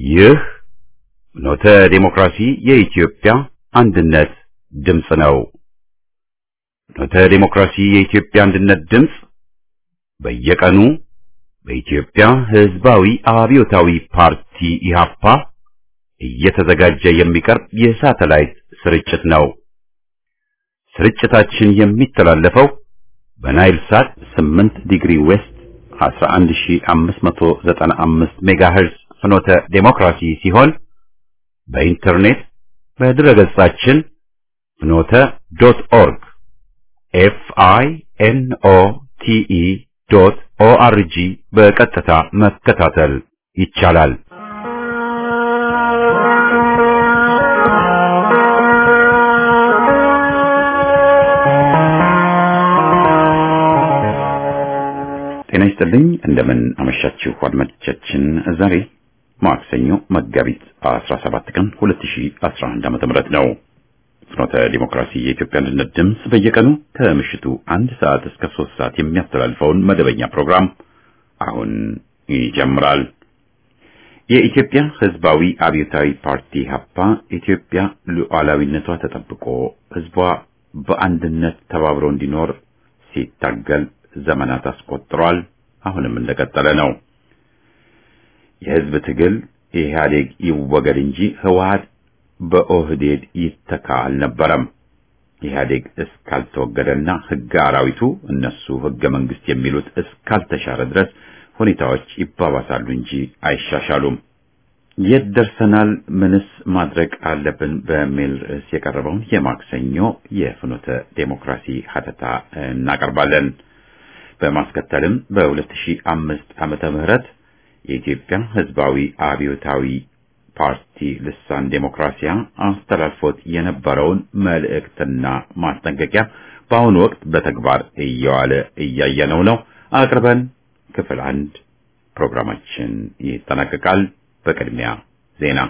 ይህ ኖተ ዴሞክራሲ የኢትዮጵያ አንድነት ድምፅ ነው። ኖተ ዴሞክራሲ የኢትዮጵያ አንድነት ድምፅ በየቀኑ በኢትዮጵያ ሕዝባዊ አብዮታዊ ፓርቲ ኢህአፓ እየተዘጋጀ የሚቀርብ የሳተላይት ስርጭት ነው። ስርጭታችን የሚተላለፈው በናይል ሳት 8 ዲግሪ ዌስት 11595 ሜጋሄርዝ ፍኖተ ዴሞክራሲ ሲሆን በኢንተርኔት በድረገጻችን ፍኖተ ዶት ኦርግ ኤፍ አይ ኤን ኦ ቲ ኢ ዶት ኦ አር ጂ በቀጥታ መከታተል ይቻላል። ጤና ይስጥልኝ። እንደምን አመሻችሁ አድማጮቻችን። ዛሬ ማክሰኞ መጋቢት 17 ቀን 2011 ዓ.ም ነው። ፍኖተ ዲሞክራሲ የኢትዮጵያ አንድነት ድምፅ በየቀኑ ከምሽቱ አንድ ሰዓት እስከ ሶስት ሰዓት የሚያስተላልፈውን መደበኛ ፕሮግራም አሁን ይጀምራል። የኢትዮጵያ ሕዝባዊ አብዮታዊ ፓርቲ ሀፓ ኢትዮጵያ ሉዓላዊነቷ ተጠብቆ ሕዝቧ በአንድነት ተባብሮ እንዲኖር ሲታገል ዘመናት አስቆጥሯል። አሁንም እንደቀጠለ ነው። የህዝብ ትግል ኢህአዴግ ይወገድ እንጂ ህወሓት በኦህዴድ ይተካ አልነበረም። ኢህአዴግ እስካልተወገደና ህገ አራዊቱ እነሱ ህገ መንግስት የሚሉት እስካልተሻረ ድረስ ሁኔታዎች ይባባሳሉ እንጂ አይሻሻሉም። የት ደርሰናል? ምንስ ማድረግ አለብን? በሚል ርዕስ የቀረበውን የማክሰኞ የፍኖተ ዴሞክራሲ ሀተታ እናቀርባለን። በማስከተልም በ2005 ዓመተ ምህረት የኢትዮጵያ ህዝባዊ አብዮታዊ ፓርቲ ልሳን ዴሞክራሲያ አስተላልፎት የነበረውን መልእክትና ማስጠንቀቂያ በአሁኑ ወቅት በተግባር እየዋለ እያየነው ነው አቅርበን ክፍል አንድ ፕሮግራማችን ይጠናቀቃል። በቅድሚያ ዜና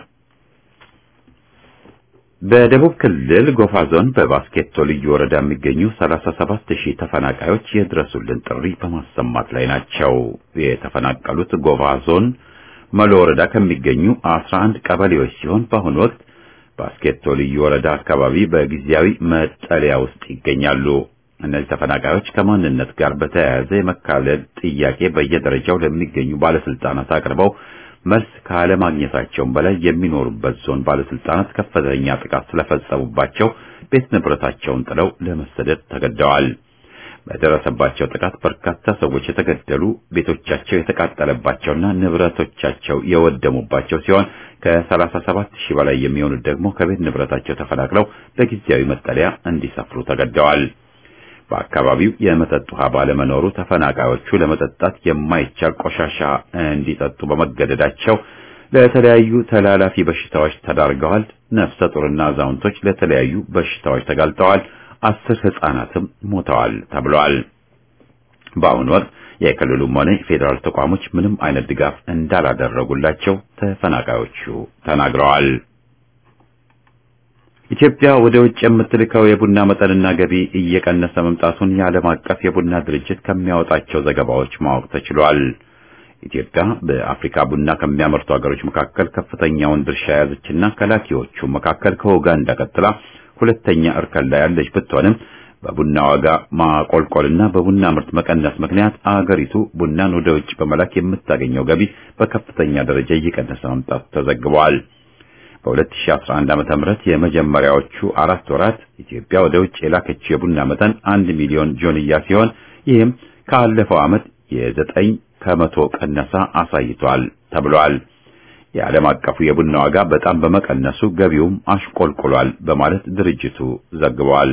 በደቡብ ክልል ጎፋ ዞን በባስኬቶ ልዩ ወረዳ የሚገኙ 37 ሺህ ተፈናቃዮች የድረሱልን ጥሪ በማሰማት ላይ ናቸው። የተፈናቀሉት ጎፋ ዞን መሎ ወረዳ ከሚገኙ 11 ቀበሌዎች ሲሆን በአሁኑ ወቅት ባስኬቶ ልዩ ወረዳ አካባቢ በጊዜያዊ መጠለያ ውስጥ ይገኛሉ። እነዚህ ተፈናቃዮች ከማንነት ጋር በተያያዘ የመካለል ጥያቄ በየደረጃው ለሚገኙ ባለስልጣናት አቅርበው መልስ ካለማግኘታቸውም በላይ የሚኖሩበት ዞን ባለስልጣናት ከፍተኛ ጥቃት ስለፈጸሙባቸው ቤት ንብረታቸውን ጥለው ለመሰደድ ተገደዋል። በደረሰባቸው ጥቃት በርካታ ሰዎች የተገደሉ፣ ቤቶቻቸው የተቃጠለባቸውና ንብረቶቻቸው የወደሙባቸው ሲሆን ከ37 ሺህ በላይ የሚሆኑት ደግሞ ከቤት ንብረታቸው ተፈናቅለው በጊዜያዊ መጠለያ እንዲሰፍሩ ተገደዋል። በአካባቢው የመጠጥ ውሃ ባለመኖሩ ተፈናቃዮቹ ለመጠጣት የማይቻል ቆሻሻ እንዲጠጡ በመገደዳቸው ለተለያዩ ተላላፊ በሽታዎች ተዳርገዋል። ነፍሰ ጡርና አዛውንቶች ለተለያዩ በሽታዎች ተጋልጠዋል። አስር ሕፃናትም ሞተዋል ተብሏል። በአሁኑ ወቅት የክልሉም ሆነ የፌዴራል ተቋሞች ምንም አይነት ድጋፍ እንዳላደረጉላቸው ተፈናቃዮቹ ተናግረዋል። ኢትዮጵያ ወደ ውጭ የምትልከው የቡና መጠንና ገቢ እየቀነሰ መምጣቱን የዓለም አቀፍ የቡና ድርጅት ከሚያወጣቸው ዘገባዎች ማወቅ ተችሏል። ኢትዮጵያ በአፍሪካ ቡና ከሚያመርቱ ሀገሮች መካከል ከፍተኛውን ድርሻ የያዘችና ከላኪዎቹ መካከል ከኡጋንዳ ቀጥላ ሁለተኛ እርከን ላይ ያለች ብትሆንም በቡና ዋጋ ማቆልቆልና በቡና ምርት መቀነስ ምክንያት አገሪቱ ቡናን ወደ ውጭ በመላክ የምታገኘው ገቢ በከፍተኛ ደረጃ እየቀነሰ መምጣቱ ተዘግቧል። በ2011 ዓመተ ምህረት የመጀመሪያዎቹ አራት ወራት ኢትዮጵያ ወደ ውጭ የላከችው የቡና መጠን አንድ ሚሊዮን ጆንያ ሲሆን ይህም ካለፈው ዓመት የዘጠኝ ከመቶ ቀነሳ አሳይቷል ተብሏል። የዓለም አቀፉ የቡና ዋጋ በጣም በመቀነሱ ገቢውም አሽቆልቁሏል በማለት ድርጅቱ ዘግቧል።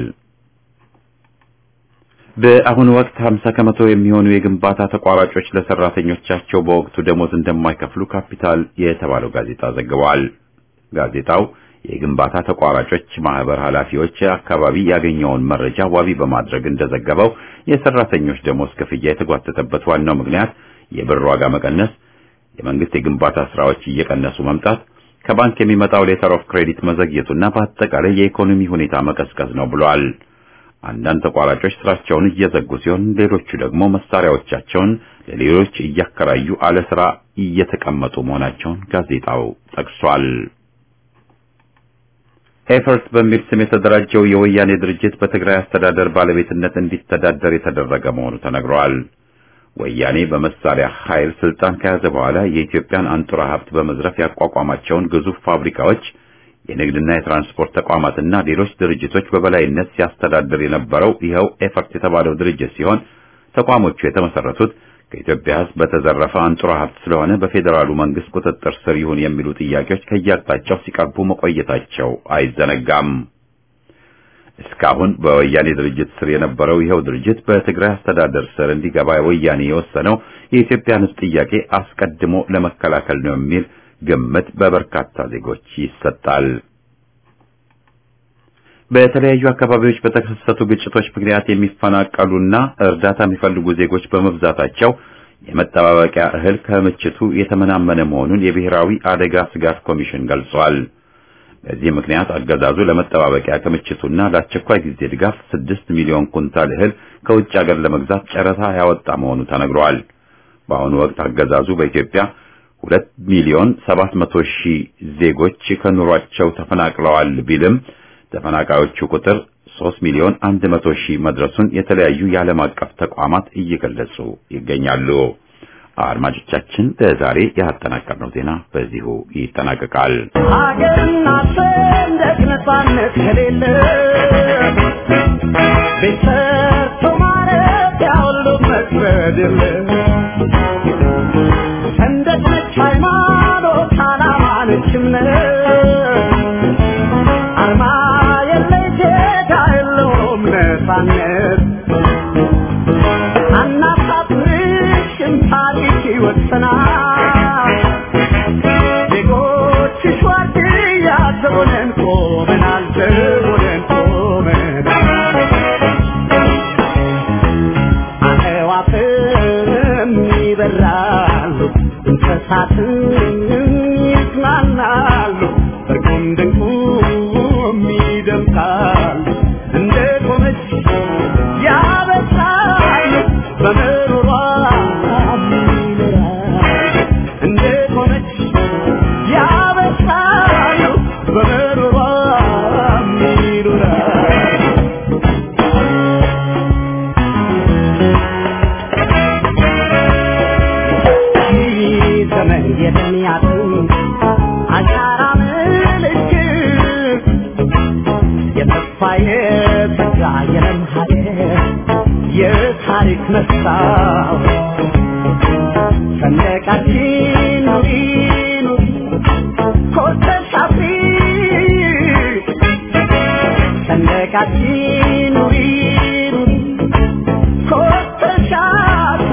በአሁኑ ወቅት 50 ከመቶ የሚሆኑ የግንባታ ተቋራጮች ለሰራተኞቻቸው በወቅቱ ደሞዝ እንደማይከፍሉ ካፒታል የተባለው ጋዜጣ ዘግቧል። ጋዜጣው የግንባታ ተቋራጮች ማህበር ኃላፊዎች አካባቢ ያገኘውን መረጃ ዋቢ በማድረግ እንደዘገበው የሰራተኞች ደሞዝ ክፍያ የተጓተተበት ዋናው ምክንያት የብር ዋጋ መቀነስ፣ የመንግስት የግንባታ ስራዎች እየቀነሱ መምጣት፣ ከባንክ የሚመጣው ሌተር ኦፍ ክሬዲት መዘግየቱና በአጠቃላይ የኢኮኖሚ ሁኔታ መቀዝቀዝ ነው ብሏል። አንዳንድ ተቋራጮች ስራቸውን እየዘጉ ሲሆን ሌሎቹ ደግሞ መሳሪያዎቻቸውን ለሌሎች እያከራዩ አለ ስራ እየተቀመጡ መሆናቸውን ጋዜጣው ጠቅሷል። ኤፈርት በሚል ስም የተደራጀው የወያኔ ድርጅት በትግራይ አስተዳደር ባለቤትነት እንዲተዳደር የተደረገ መሆኑ ተነግሯል። ወያኔ በመሳሪያ ኃይል ስልጣን ከያዘ በኋላ የኢትዮጵያን አንጡራ ሀብት በመዝረፍ ያቋቋማቸውን ግዙፍ ፋብሪካዎች፣ የንግድና የትራንስፖርት ተቋማትና ሌሎች ድርጅቶች በበላይነት ሲያስተዳድር የነበረው ይኸው ኤፈርት የተባለው ድርጅት ሲሆን ተቋሞቹ የተመሰረቱት ከኢትዮጵያ ሕዝብ በተዘረፈ አንጡራ ሀብት ስለሆነ በፌዴራሉ መንግስት ቁጥጥር ስር ይሁን የሚሉ ጥያቄዎች ከየአቅጣጫው ሲቀርቡ መቆየታቸው አይዘነጋም። እስካሁን በወያኔ ድርጅት ስር የነበረው ይኸው ድርጅት በትግራይ አስተዳደር ስር እንዲገባ ወያኔ የወሰነው የኢትዮጵያን ሕዝብ ጥያቄ አስቀድሞ ለመከላከል ነው የሚል ግምት በበርካታ ዜጎች ይሰጣል። በተለያዩ አካባቢዎች በተከሰቱ ግጭቶች ምክንያት የሚፈናቀሉና እርዳታ የሚፈልጉ ዜጎች በመብዛታቸው የመጠባበቂያ እህል ክምችቱ የተመናመነ መሆኑን የብሔራዊ አደጋ ስጋት ኮሚሽን ገልጿል። በዚህ ምክንያት አገዛዙ ለመጠባበቂያ ክምችቱና ለአስቸኳይ ጊዜ ድጋፍ ስድስት ሚሊዮን ኩንታል እህል ከውጭ ሀገር ለመግዛት ጨረታ ያወጣ መሆኑ ተነግሯል። በአሁኑ ወቅት አገዛዙ በኢትዮጵያ ሁለት ሚሊዮን ሰባት መቶ ሺህ ዜጎች ከኑሯቸው ተፈናቅለዋል ቢልም ተፈናቃዮቹ ቁጥር 3 ሚሊዮን 100 ሺህ መድረሱን የተለያዩ የዓለም አቀፍ ተቋማት እየገለጹ ይገኛሉ። አድማጮቻችን ለዛሬ ያጠናቀርነው ዜና በዚሁ ይጠናቀቃል። ሀገርና ሰንደቅ ነጻነት ከሌለ ቤት ሰርቶ ማረፊያ ሁሉ መክበድ የለ ሰንደቅ ነች ሃይማኖት፣ ዓላማ ነች እምነት አርማ የለይ ዜጋ የለውም ነጻነት አናሳፍርሽም ታሪክ ይወሰናል ዜጎችሽ ዋርድያ ዘቦነን ቆመናል ዘቦነን ቆመናል አዕዋፍም ይበራሉ እንስሳትም ይዝናናሉ እርቁም ድንቁም ይደምቃሉ እንደ ቆመች ያበሳሉ በምሮሯ ይኖራሉ እንደ ቆመች ያበሳሉ በምሮሯ ይኖራሉ ዘመን የሚያጥም አሻራ ምልክት የተስፋ የተጋ የለም ሀገር የታሪክ መስታወት ሰንደቃችን ኑሪ ኑሪ ኮርተሽ አፍሪ ሰንደቃችን ኑሪ ኑሪ ኮርተሽ አፍሪ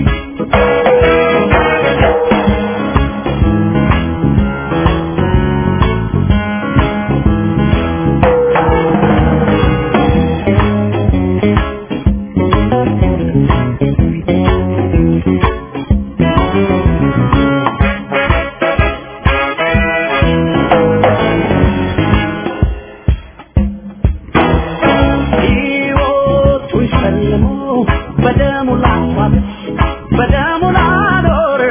ሕይወቱን ሸልሞ በደሙ ላስዋበች በደሙ ላኖረ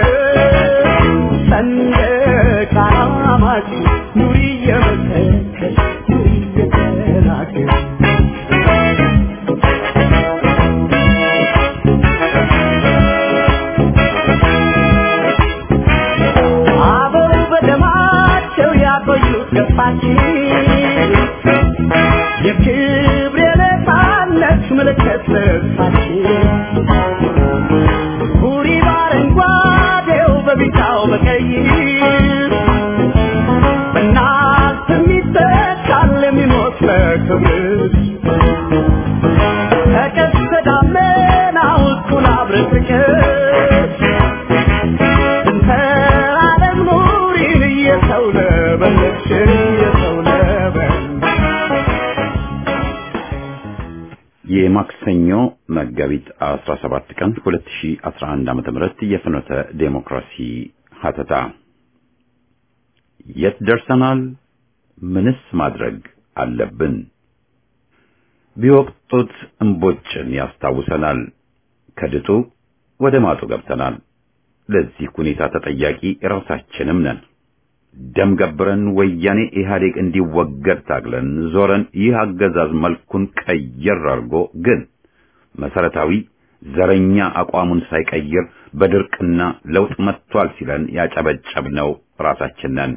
ሰንደቅ ዓላማች ኑሪ እየመሰከች ኑሪ እየተናገር አበው በደማቸው ያቆዩት ገፋችን የክብር የነፃነት ምልክት ልብሳችን ሁሪ በአረንጓዴው በቢጫው በቀይ በእናት የሚተካል የሚሞት ለክብር ከቀስተ ደመናው እኩል አብረን ፍቅር እንተ ዓለም ኑሪን እየሰው ለበለች እየሰው ለበለች የማክሰኞ መጋቢት 17 ቀን 2011 ዓ.ም የፍኖተ ዴሞክራሲ ሀተታ የት ደርሰናል? ምንስ ማድረግ አለብን? ቢወቅጡት እምቦጭን ያስታውሰናል። ከድጡ ወደ ማጡ ገብተናል። ለዚህ ሁኔታ ተጠያቂ ራሳችንም ነን። ደም ገብረን ወያኔ ኢህአዴግ እንዲወገድ ታግለን ዞረን ይህ አገዛዝ መልኩን ቀየር አድርጎ ግን መሰረታዊ ዘረኛ አቋሙን ሳይቀይር በድርቅና ለውጥ መጥቷል ሲለን ያጨበጨብነው ራሳችን ነን።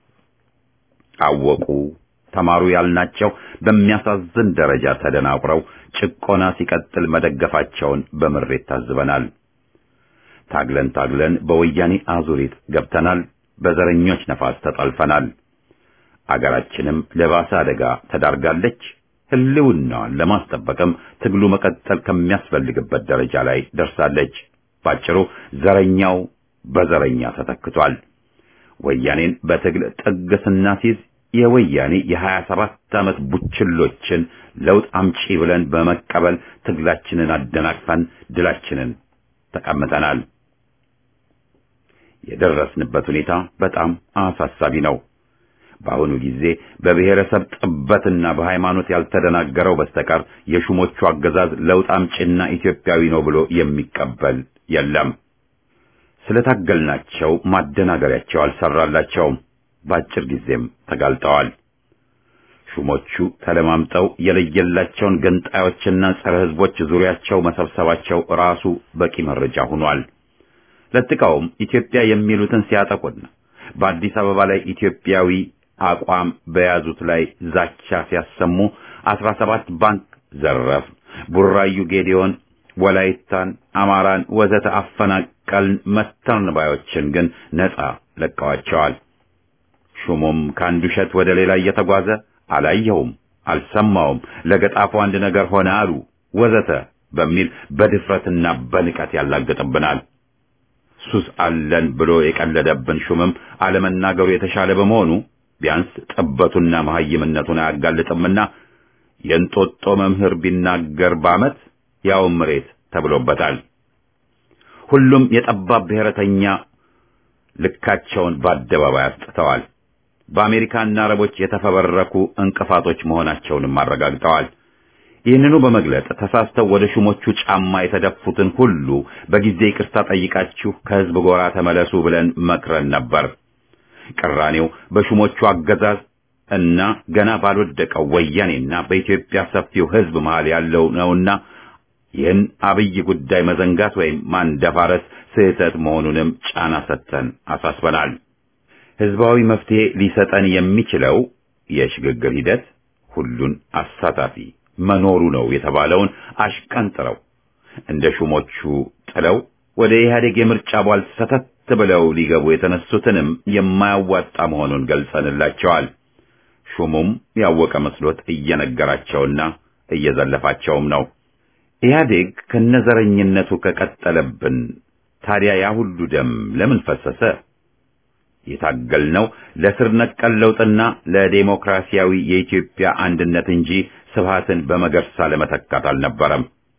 አወቁ ተማሩ ያልናቸው በሚያሳዝን ደረጃ ተደናቁረው ጭቆና ሲቀጥል መደገፋቸውን በምሬት ታዝበናል። ታግለን ታግለን በወያኔ አዙሪት ገብተናል። በዘረኞች ነፋስ ተጠልፈናል። አገራችንም ለባሰ አደጋ ተዳርጋለች። ሕልውናዋን ለማስጠበቅም ትግሉ መቀጠል ከሚያስፈልግበት ደረጃ ላይ ደርሳለች። ባጭሩ ዘረኛው በዘረኛ ተተክቷል። ወያኔን በትግል ጥግ ስናስይዝ የወያኔ የሀያ ሰባት ዓመት ቡችሎችን ለውጥ አምጪ ብለን በመቀበል ትግላችንን አደናቅፈን ድላችንን ተቀምጠናል። የደረስንበት ሁኔታ በጣም አሳሳቢ ነው። በአሁኑ ጊዜ በብሔረሰብ ጥበትና በሃይማኖት ያልተደናገረው በስተቀር የሹሞቹ አገዛዝ ለውጥ አምጪና ኢትዮጵያዊ ነው ብሎ የሚቀበል የለም። ስለታገልናቸው ማደናገሪያቸው አልሰራላቸውም። በአጭር ጊዜም ተጋልጠዋል። ሹሞቹ ተለማምጠው የለየላቸውን ገንጣዮችና ጸረ ሕዝቦች ዙሪያቸው መሰብሰባቸው ራሱ በቂ መረጃ ሆኗል። ለጥቀውም ኢትዮጵያ የሚሉትን ሲያጠቁና በአዲስ አበባ ላይ ኢትዮጵያዊ አቋም በያዙት ላይ ዛቻ ሲያሰሙ አስራ ሰባት ባንክ ዘረፍ፣ ቡራዩ ጌዲዮን፣ ወላይታን፣ አማራን ወዘተ አፈናቀልን መተርን ባዮችን ግን ነጻ ለቀዋቸዋል። ሹሙም ከአንዱ ውሸት ወደ ሌላ እየተጓዘ አላየውም፣ አልሰማውም፣ ለገጣፎ አንድ ነገር ሆነ አሉ ወዘተ በሚል በድፍረትና በንቀት ያላግጥብናል። ሱስ አለን ብሎ የቀለደብን ሹምም አለመናገሩ የተሻለ በመሆኑ ቢያንስ ጠበቱና መሐይምነቱን አያጋልጥምና የእንጦጦ መምህር ቢናገር በዓመት ያው መሬት ተብሎበታል። ሁሉም የጠባብ ብሔረተኛ ልካቸውን በአደባባይ አስጥተዋል። በአሜሪካና አረቦች የተፈበረኩ እንቅፋቶች መሆናቸውንም አረጋግጠዋል። ይህንኑ በመግለጥ ተሳስተው ወደ ሹሞቹ ጫማ የተደፉትን ሁሉ በጊዜ ይቅርታ ጠይቃችሁ ከሕዝብ ጎራ ተመለሱ ብለን መክረን ነበር። ቅራኔው በሹሞቹ አገዛዝ እና ገና ባልወደቀው ወያኔና በኢትዮጵያ ሰፊው ሕዝብ መሃል ያለው ነውና ይህን አብይ ጉዳይ መዘንጋት ወይም ማንደፋረስ ስህተት መሆኑንም ጫና ሰጥተን አሳስበናል። ሕዝባዊ መፍትሄ ሊሰጠን የሚችለው የሽግግር ሂደት ሁሉን አሳታፊ መኖሩ ነው የተባለውን አሽቀንጥረው እንደ ሹሞቹ ጥለው ወደ ኢህአዴግ የምርጫ ቧል ሰተት ብለው ሊገቡ የተነሱትንም የማያዋጣ መሆኑን ገልጸንላቸዋል። ሹሙም ያወቀ መስሎት እየነገራቸውና እየዘለፋቸውም ነው። ኢህአዴግ ከነዘረኝነቱ ከቀጠለብን ታዲያ ያ ሁሉ ደም ለምን ፈሰሰ? የታገልነው ለስር ነቀል ለውጥና ለዴሞክራሲያዊ የኢትዮጵያ አንድነት እንጂ ስብሃትን በመገርሳ ለመተካት አልነበረም።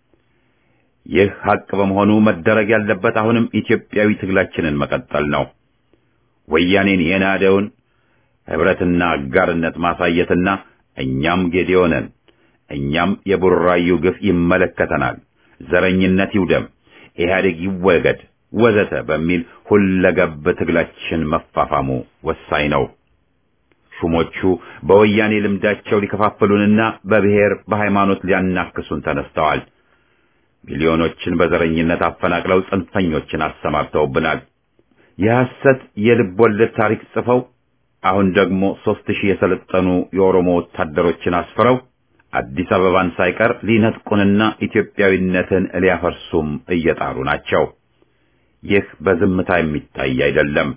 ይህ ሐቅ በመሆኑ መደረግ ያለበት አሁንም ኢትዮጵያዊ ትግላችንን መቀጠል ነው። ወያኔን የናደውን ህብረትና አጋርነት ማሳየትና እኛም ጌዴኦ ነን፣ እኛም የቡራዩ ግፍ ይመለከተናል፣ ዘረኝነት ይውደም፣ ኢህአዴግ ይወገድ ወዘተ በሚል ሁለገብ ትግላችን መፋፋሙ ወሳኝ ነው። ሹሞቹ በወያኔ ልምዳቸው ሊከፋፍሉንና በብሔር በሃይማኖት ሊያናክሱን ተነስተዋል። ሚሊዮኖችን በዘረኝነት አፈናቅለው ጽንፈኞችን አሰማርተውብናል። የሐሰት የልብ ወለድ ታሪክ ጽፈው አሁን ደግሞ ሦስት ሺህ የሰለጠኑ የኦሮሞ ወታደሮችን አስፍረው አዲስ አበባን ሳይቀር ሊነጥቁንና ኢትዮጵያዊነትን ሊያፈርሱም እየጣሩ ናቸው። ይህ በዝምታ የሚታይ አይደለም።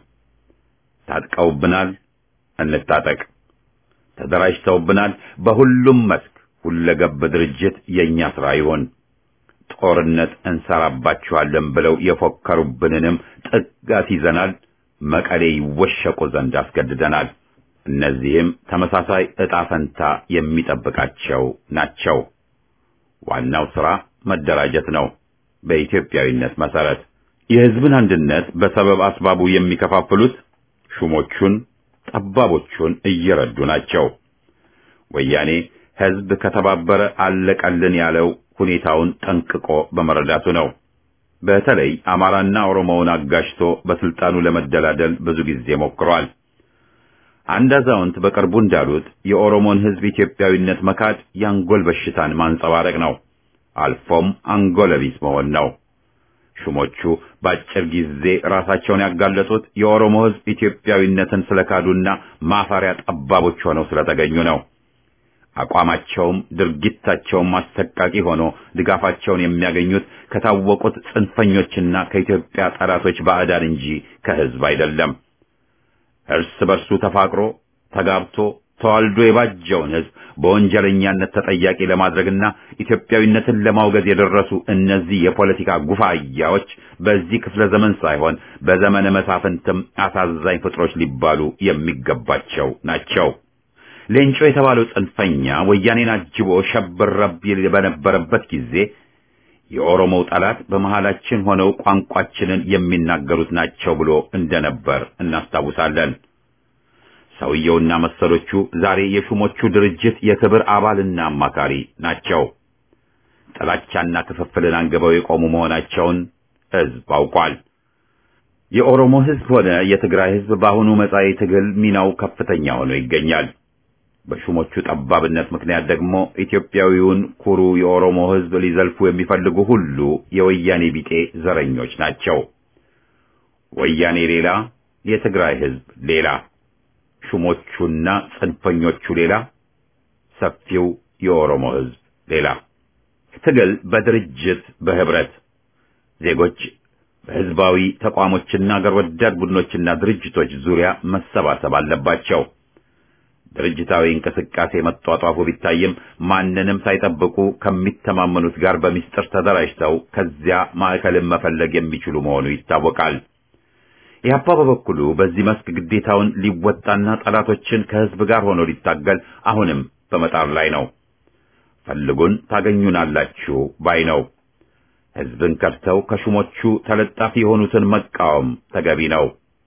ታጥቀውብናል፣ እንታጠቅ። ተደራጅተውብናል። በሁሉም መስክ ሁለገብ ድርጅት የእኛ ሥራ ይሆን። ጦርነት እንሰራባችኋለን ብለው የፎከሩብንንም ጥጋት ይዘናል። መቀሌ ይወሸቁ ዘንድ አስገድደናል። እነዚህም ተመሳሳይ ዕጣ ፈንታ የሚጠብቃቸው ናቸው። ዋናው ሥራ መደራጀት ነው። በኢትዮጵያዊነት መሠረት የሕዝብን አንድነት በሰበብ አስባቡ የሚከፋፍሉት ሹሞቹን፣ ጠባቦቹን እየረዱ ናቸው። ወያኔ ሕዝብ ከተባበረ አለቀልን ያለው ሁኔታውን ጠንቅቆ በመረዳቱ ነው። በተለይ አማራና ኦሮሞውን አጋጭቶ በስልጣኑ ለመደላደል ብዙ ጊዜ ሞክሯል። አንድ አዛውንት በቅርቡ እንዳሉት የኦሮሞን ሕዝብ ኢትዮጵያዊነት መካድ የአንጎል በሽታን ማንጸባረቅ ነው፣ አልፎም አንጎለቢስ መሆን ነው። ሹሞቹ በአጭር ጊዜ ራሳቸውን ያጋለጡት የኦሮሞ ሕዝብ ኢትዮጵያዊነትን ስለካዱና ማፈሪያ ጠባቦች ሆነው ስለተገኙ ነው። አቋማቸውም ድርጊታቸውም አሰቃቂ ሆኖ ድጋፋቸውን የሚያገኙት ከታወቁት ጽንፈኞችና ከኢትዮጵያ ጠላቶች ባዕዳን እንጂ ከሕዝብ አይደለም። እርስ በርሱ ተፋቅሮ ተጋብቶ ተዋልዶ የባጀውን ሕዝብ በወንጀለኛነት ተጠያቂ ለማድረግና ኢትዮጵያዊነትን ለማውገዝ የደረሱ እነዚህ የፖለቲካ ጉፋያዎች በዚህ ክፍለ ዘመን ሳይሆን በዘመነ መሳፍንትም አሳዛኝ ፍጥሮች ሊባሉ የሚገባቸው ናቸው። ሌንጮ የተባለው ጽንፈኛ ወያኔን አጅቦ ሸብረብ ይል በነበረበት ጊዜ የኦሮሞው ጠላት በመሃላችን ሆነው ቋንቋችንን የሚናገሩት ናቸው ብሎ እንደነበር እናስታውሳለን። ሰውየውና መሰሎቹ ዛሬ የሹሞቹ ድርጅት የክብር አባልና አማካሪ ናቸው። ጥላቻና ክፍፍልን አንግበው የቆሙ መሆናቸውን ሕዝብ አውቋል። የኦሮሞ ሕዝብ ሆነ የትግራይ ሕዝብ በአሁኑ መጻኢ ትግል ሚናው ከፍተኛ ሆኖ ይገኛል። በሹሞቹ ጠባብነት ምክንያት ደግሞ ኢትዮጵያዊውን ኩሩ የኦሮሞ ሕዝብ ሊዘልፉ የሚፈልጉ ሁሉ የወያኔ ቢጤ ዘረኞች ናቸው። ወያኔ ሌላ፣ የትግራይ ሕዝብ ሌላ፣ ሹሞቹና ጽንፈኞቹ ሌላ፣ ሰፊው የኦሮሞ ሕዝብ ሌላ። ትግል በድርጅት በህብረት ዜጎች በህዝባዊ ተቋሞችና አገር ወዳድ ቡድኖችና ድርጅቶች ዙሪያ መሰባሰብ አለባቸው። ድርጅታዊ እንቅስቃሴ መጧጧፉ ቢታይም ማንንም ሳይጠብቁ ከሚተማመኑት ጋር በሚስጥር ተደራጅተው ከዚያ ማዕከልን መፈለግ የሚችሉ መሆኑ ይታወቃል። ኢህአፓ በበኩሉ በዚህ መስክ ግዴታውን ሊወጣና ጠላቶችን ከህዝብ ጋር ሆኖ ሊታገል አሁንም በመጣር ላይ ነው። ፈልጉን ታገኙናላችሁ ባይ ነው። ህዝብን ከድተው ከሹሞቹ ተለጣፊ የሆኑትን መቃወም ተገቢ ነው።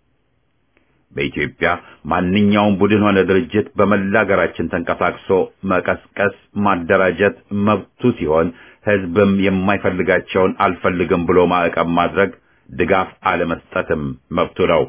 በኢትዮጵያ ማንኛውም ቡድን ሆነ ድርጅት በመላ አገራችን ተንቀሳቅሶ መቀስቀስ፣ ማደራጀት መብቱ ሲሆን ህዝብም የማይፈልጋቸውን አልፈልግም ብሎ ማዕቀብ ማድረግ፣ ድጋፍ አለመስጠትም መብቱ ነው።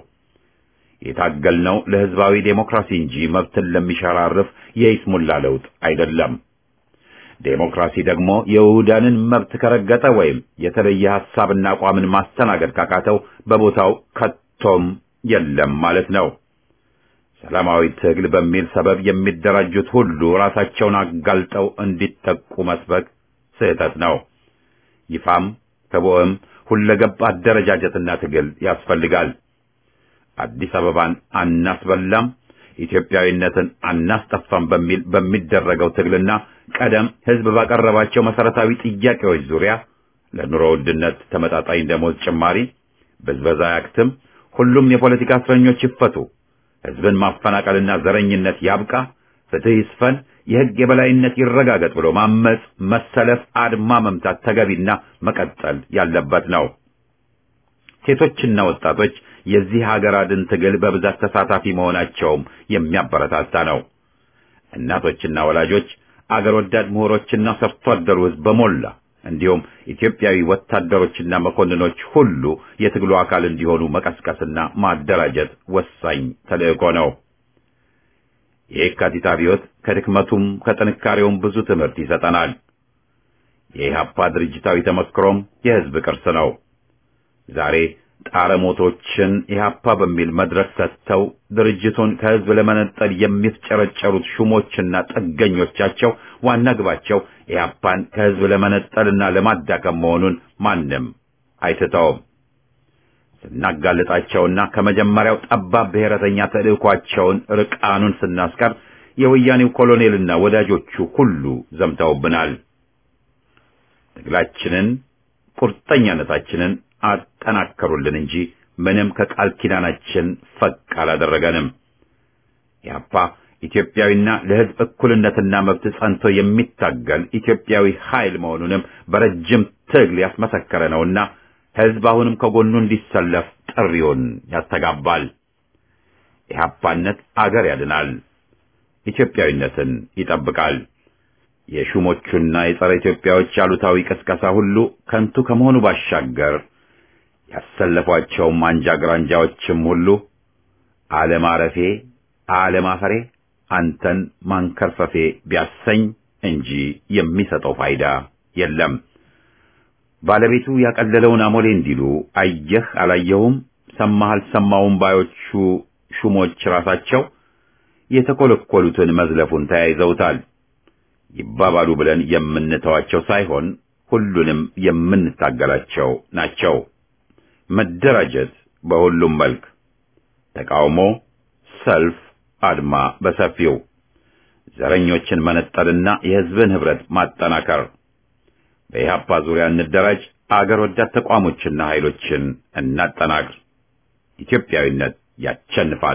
የታገልነው ለህዝባዊ ዴሞክራሲ እንጂ መብትን ለሚሸራርፍ የይስሙላ ለውጥ አይደለም። ዴሞክራሲ ደግሞ የይሁዳንን መብት ከረገጠ ወይም የተለየ ሐሳብና አቋምን ማስተናገድ ካቃተው በቦታው ከቶም የለም ማለት ነው። ሰላማዊ ትግል በሚል ሰበብ የሚደራጁት ሁሉ ራሳቸውን አጋልጠው እንዲጠቁ መስበክ ስህተት ነው። ይፋም ተቦዕም ሁለገብ አደረጃጀትና ትግል ያስፈልጋል። አዲስ አበባን አናስበላም፣ ኢትዮጵያዊነትን አናስጠፋም በሚል በሚደረገው ትግልና ቀደም ህዝብ ባቀረባቸው መሰረታዊ ጥያቄዎች ዙሪያ ለኑሮ ውድነት ተመጣጣኝ ደሞዝ ጭማሪ፣ ብዝበዛ ያክትም፣ ሁሉም የፖለቲካ እስረኞች ይፈቱ፣ ህዝብን ማፈናቀልና ዘረኝነት ያብቃ፣ ፍትህ ይስፈን፣ የህግ የበላይነት ይረጋገጥ ብሎ ማመጽ፣ መሰለፍ፣ አድማ መምታት ተገቢና መቀጠል ያለበት ነው። ሴቶችና ወጣቶች የዚህ ሀገር አድን ትግል በብዛት ተሳታፊ መሆናቸውም የሚያበረታታ ነው። እናቶችና ወላጆች፣ አገር ወዳድ ምሁሮችና ሰርቶ አደሩ ህዝብ በሞላ እንዲሁም ኢትዮጵያዊ ወታደሮችና መኮንኖች ሁሉ የትግሉ አካል እንዲሆኑ መቀስቀስና ማደራጀት ወሳኝ ተልእኮ ነው። የየካቲት አብዮት ከድክመቱም ከጥንካሬውም ብዙ ትምህርት ይሰጠናል። የኢህአፓ ድርጅታዊ ተመክሮም የህዝብ ቅርስ ነው። ዛሬ ጣረሞቶችን ኢህአፓ በሚል መድረክ ሰጥተው ድርጅቱን ከህዝብ ለመነጠል የሚፍጨረጨሩት ሹሞችና ጥገኞቻቸው ዋና ግባቸው ኢህአፓን ከህዝብ ለመነጠልና ለማዳከም መሆኑን ማንም አይስተውም። ስናጋልጣቸውና ከመጀመሪያው ጠባብ ብሔረተኛ ተልእኳቸውን ርቃኑን ስናስቀር የወያኔው ኮሎኔልና ወዳጆቹ ሁሉ ዘምተውብናል። ትግላችንን ቁርጠኛነታችንን አጠናከሩልን እንጂ ምንም ከቃል ኪዳናችን ፈቅ አላደረገንም። ያፓ ኢትዮጵያዊና ለህዝብ እኩልነትና መብት ጸንቶ የሚታገል ኢትዮጵያዊ ኃይል መሆኑንም በረጅም ትግል ያስመሰከረ ነውና ህዝብ አሁንም ከጎኑ እንዲሰለፍ ጥሪውን ያስተጋባል። ኢህአፓነት አገር ያድናል፣ ኢትዮጵያዊነትን ይጠብቃል። የሹሞቹና የጸረ ኢትዮጵያዎች አሉታዊ ቅስቀሳ ሁሉ ከንቱ ከመሆኑ ባሻገር ያሰለፏቸውም አንጃ ግራንጃዎችም ሁሉ አለማረፌ አለማፈሬ አንተን ማንከርፈፌ ቢያሰኝ እንጂ የሚሰጠው ፋይዳ የለም። ባለቤቱ ያቀለለውን አሞሌ እንዲሉ አየህ አላየሁም፣ ሰማህ አልሰማውም ባዮቹ ሹሞች ራሳቸው የተኮለኮሉትን መዝለፉን ተያይዘውታል። ይባባሉ ብለን የምንተዋቸው ሳይሆን ሁሉንም የምንታገላቸው ናቸው። መደራጀት በሁሉም መልክ፣ ተቃውሞ፣ ሰልፍ፣ አድማ በሰፊው፣ ዘረኞችን መነጠልና የሕዝብን ኅብረት ማጠናከር። በኢህአፓ ዙሪያ እንደራጅ፣ አገር ወዳድ ተቋሞችና ኃይሎችን እናጠናክር። ኢትዮጵያዊነት ያቸንፋል።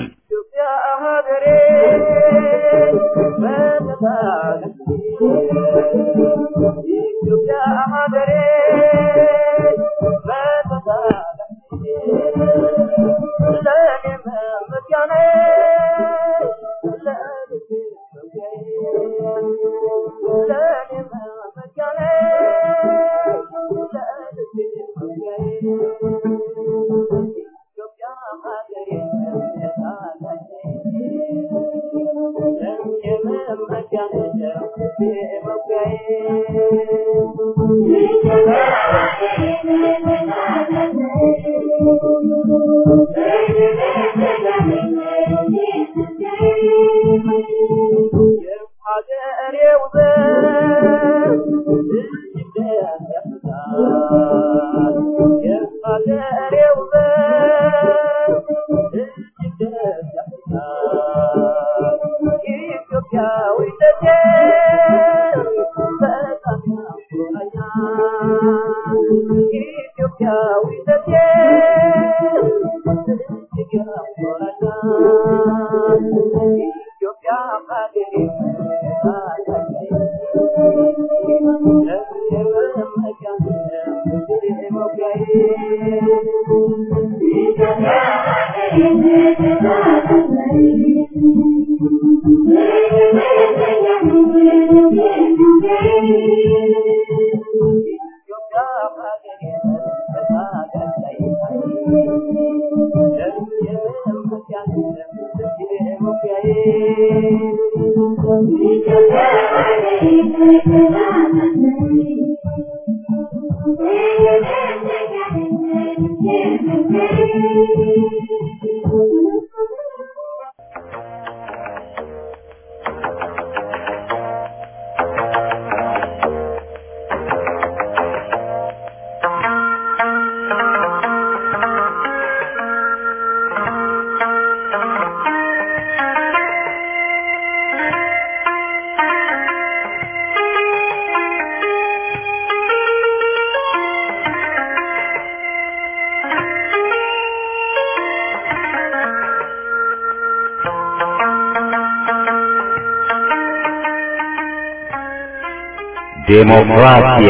ዴሞክራሲያ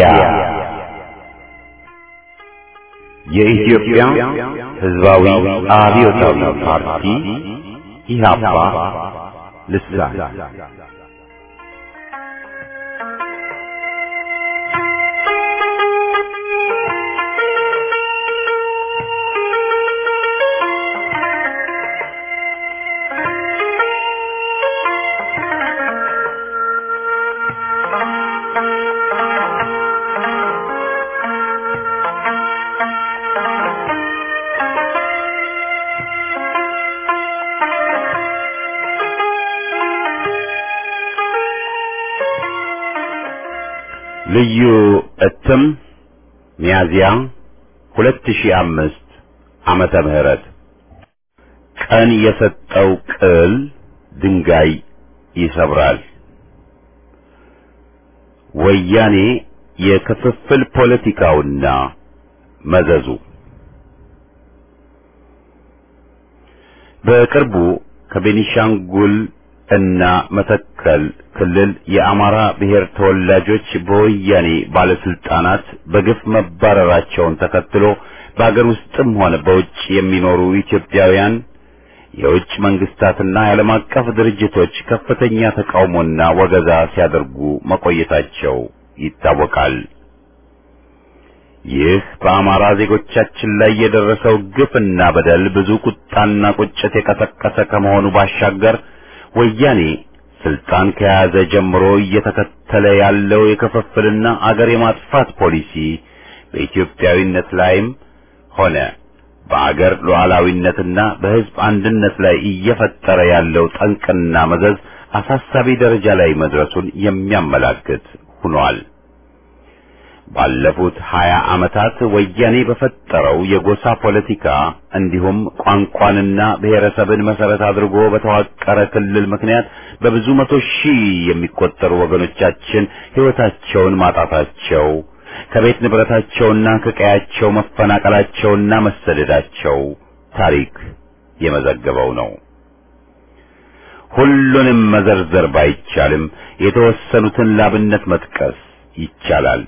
የኢትዮጵያ ሕዝባዊ አብዮታዊ ፓርቲ ኢህአፓ ልሳን ልዩ እትም ሚያዚያ 2005 ዓመተ ምህረት ቀን የሰጠው ቅል ድንጋይ ይሰብራል። ወያኔ የክፍፍል ፖለቲካውና መዘዙ በቅርቡ ከቤኒሻንጉል እና መተከል ክልል የአማራ ብሔር ተወላጆች በወያኔ ባለስልጣናት በግፍ መባረራቸውን ተከትሎ በአገር ውስጥም ሆነ በውጭ የሚኖሩ ኢትዮጵያውያን የውጭ መንግስታትና የዓለም አቀፍ ድርጅቶች ከፍተኛ ተቃውሞና ወገዛ ሲያደርጉ መቆየታቸው ይታወቃል። ይህ በአማራ ዜጎቻችን ላይ የደረሰው ግፍና በደል ብዙ ቁጣና ቁጭት የቀሰቀሰ ከመሆኑ ባሻገር ወያኔ ስልጣን ከያዘ ጀምሮ እየተከተለ ያለው የክፍፍልና አገር የማጥፋት ፖሊሲ በኢትዮጵያዊነት ላይም ሆነ በአገር ሉዓላዊነትና በሕዝብ አንድነት ላይ እየፈጠረ ያለው ጠንቅና መዘዝ አሳሳቢ ደረጃ ላይ መድረሱን የሚያመላክት ሆኗል። ባለፉት ሀያ ዓመታት ወያኔ በፈጠረው የጎሳ ፖለቲካ እንዲሁም ቋንቋንና ብሔረሰብን መሰረት አድርጎ በተዋቀረ ክልል ምክንያት በብዙ መቶ ሺህ የሚቆጠሩ ወገኖቻችን ሕይወታቸውን ማጣታቸው ከቤት ንብረታቸውና ከቀያቸው መፈናቀላቸውና መሰደዳቸው ታሪክ የመዘገበው ነው። ሁሉንም መዘርዘር ባይቻልም የተወሰኑትን ላብነት መጥቀስ ይቻላል።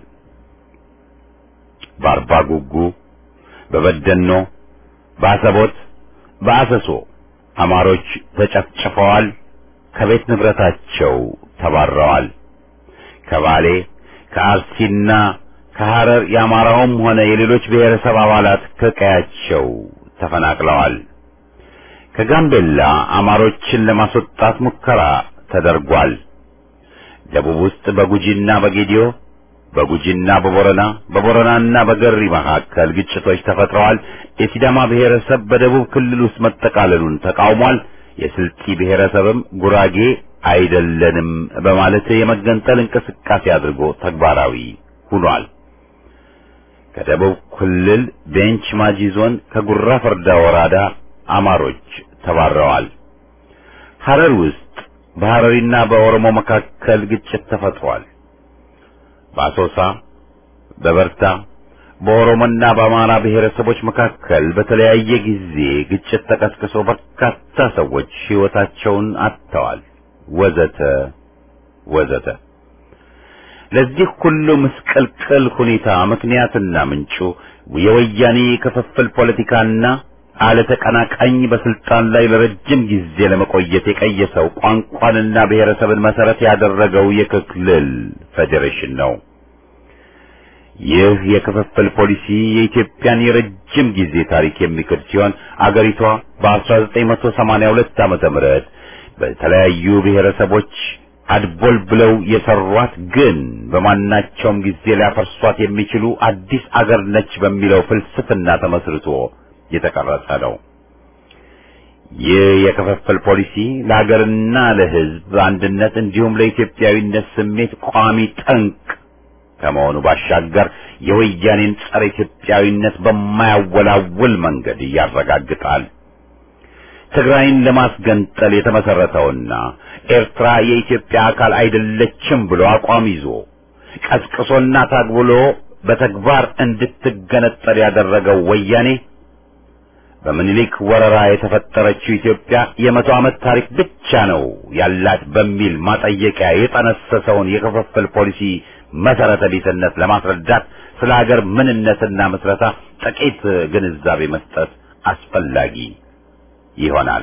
በአርባ ጉጉ፣ በበደኖ፣ በአሰቦት፣ በአሰሶ አማሮች ተጨፍጭፈዋል፣ ከቤት ንብረታቸው ተባረዋል። ከባሌ ከአርሲና ከሐረር የአማራውም ሆነ የሌሎች ብሔረሰብ አባላት ከቀያቸው ተፈናቅለዋል። ከጋምቤላ አማሮችን ለማስወጣት ሙከራ ተደርጓል። ደቡብ ውስጥ በጉጂና በጌዲዮ በጉጂና በቦረና በቦረናና በገሪ መካከል ግጭቶች ተፈጥረዋል። የሲዳማ ብሔረሰብ በደቡብ ክልል ውስጥ መጠቃለሉን ተቃውሟል። የስልጢ ብሔረሰብም ጉራጌ አይደለንም በማለት የመገንጠል እንቅስቃሴ አድርጎ ተግባራዊ ሆኗል። ከደቡብ ክልል ቤንች ማጂ ዞን ከጉራ ፈርዳ ወረዳ አማሮች ተባረዋል። ሐረር ውስጥ በሐረሪና በኦሮሞ መካከል ግጭት ተፈጥሯል። በአሶሳ፣ በበርታ፣ በኦሮሞና በአማራ ብሔረሰቦች መካከል በተለያየ ጊዜ ግጭት ተቀስቅሶ በርካታ ሰዎች ሕይወታቸውን አጥተዋል። ወዘተ ወዘተ። ለዚህ ሁሉ ምስቅልቅል ሁኔታ ምክንያትና ምንጩ የወያኔ ክፍፍል ፖለቲካና አለተቀናቃኝ በስልጣን ላይ ለረጅም ጊዜ ለመቆየት የቀየሰው ቋንቋንና ብሔረሰብን መሰረት ያደረገው የክልል ፌዴሬሽን ነው። ይህ የክፍፍል ፖሊሲ የኢትዮጵያን የረጅም ጊዜ ታሪክ የሚክድ ሲሆን አገሪቷ በ1982 ዓመተ ምህረት በተለያዩ ብሔረሰቦች አድቦል ብለው የሰሯት ግን በማናቸውም ጊዜ ሊያፈርሷት የሚችሉ አዲስ አገር ነች በሚለው ፍልስፍና ተመስርቶ የተቀረጸ ነው። ይህ የክፍፍል ፖሊሲ ለሀገርና ለሕዝብ አንድነት እንዲሁም ለኢትዮጵያዊነት ስሜት ቋሚ ጠንቅ ከመሆኑ ባሻገር የወያኔን ጸረ ኢትዮጵያዊነት በማያወላውል መንገድ ያረጋግጣል። ትግራይን ለማስገንጠል የተመሰረተውና ኤርትራ የኢትዮጵያ አካል አይደለችም ብሎ አቋም ይዞ ቀስቅሶና ታግብሎ በተግባር እንድትገነጠል ያደረገው ወያኔ በምኒልክ ወረራ የተፈጠረችው ኢትዮጵያ የመቶ ዓመት ታሪክ ብቻ ነው ያላት በሚል ማጠየቂያ የጠነሰሰውን የክፍፍል ፖሊሲ መሰረተ ቢስነት ለማስረዳት ስለ ሀገር ምንነትና ምስረታ ጥቂት ግንዛቤ መስጠት አስፈላጊ ይሆናል።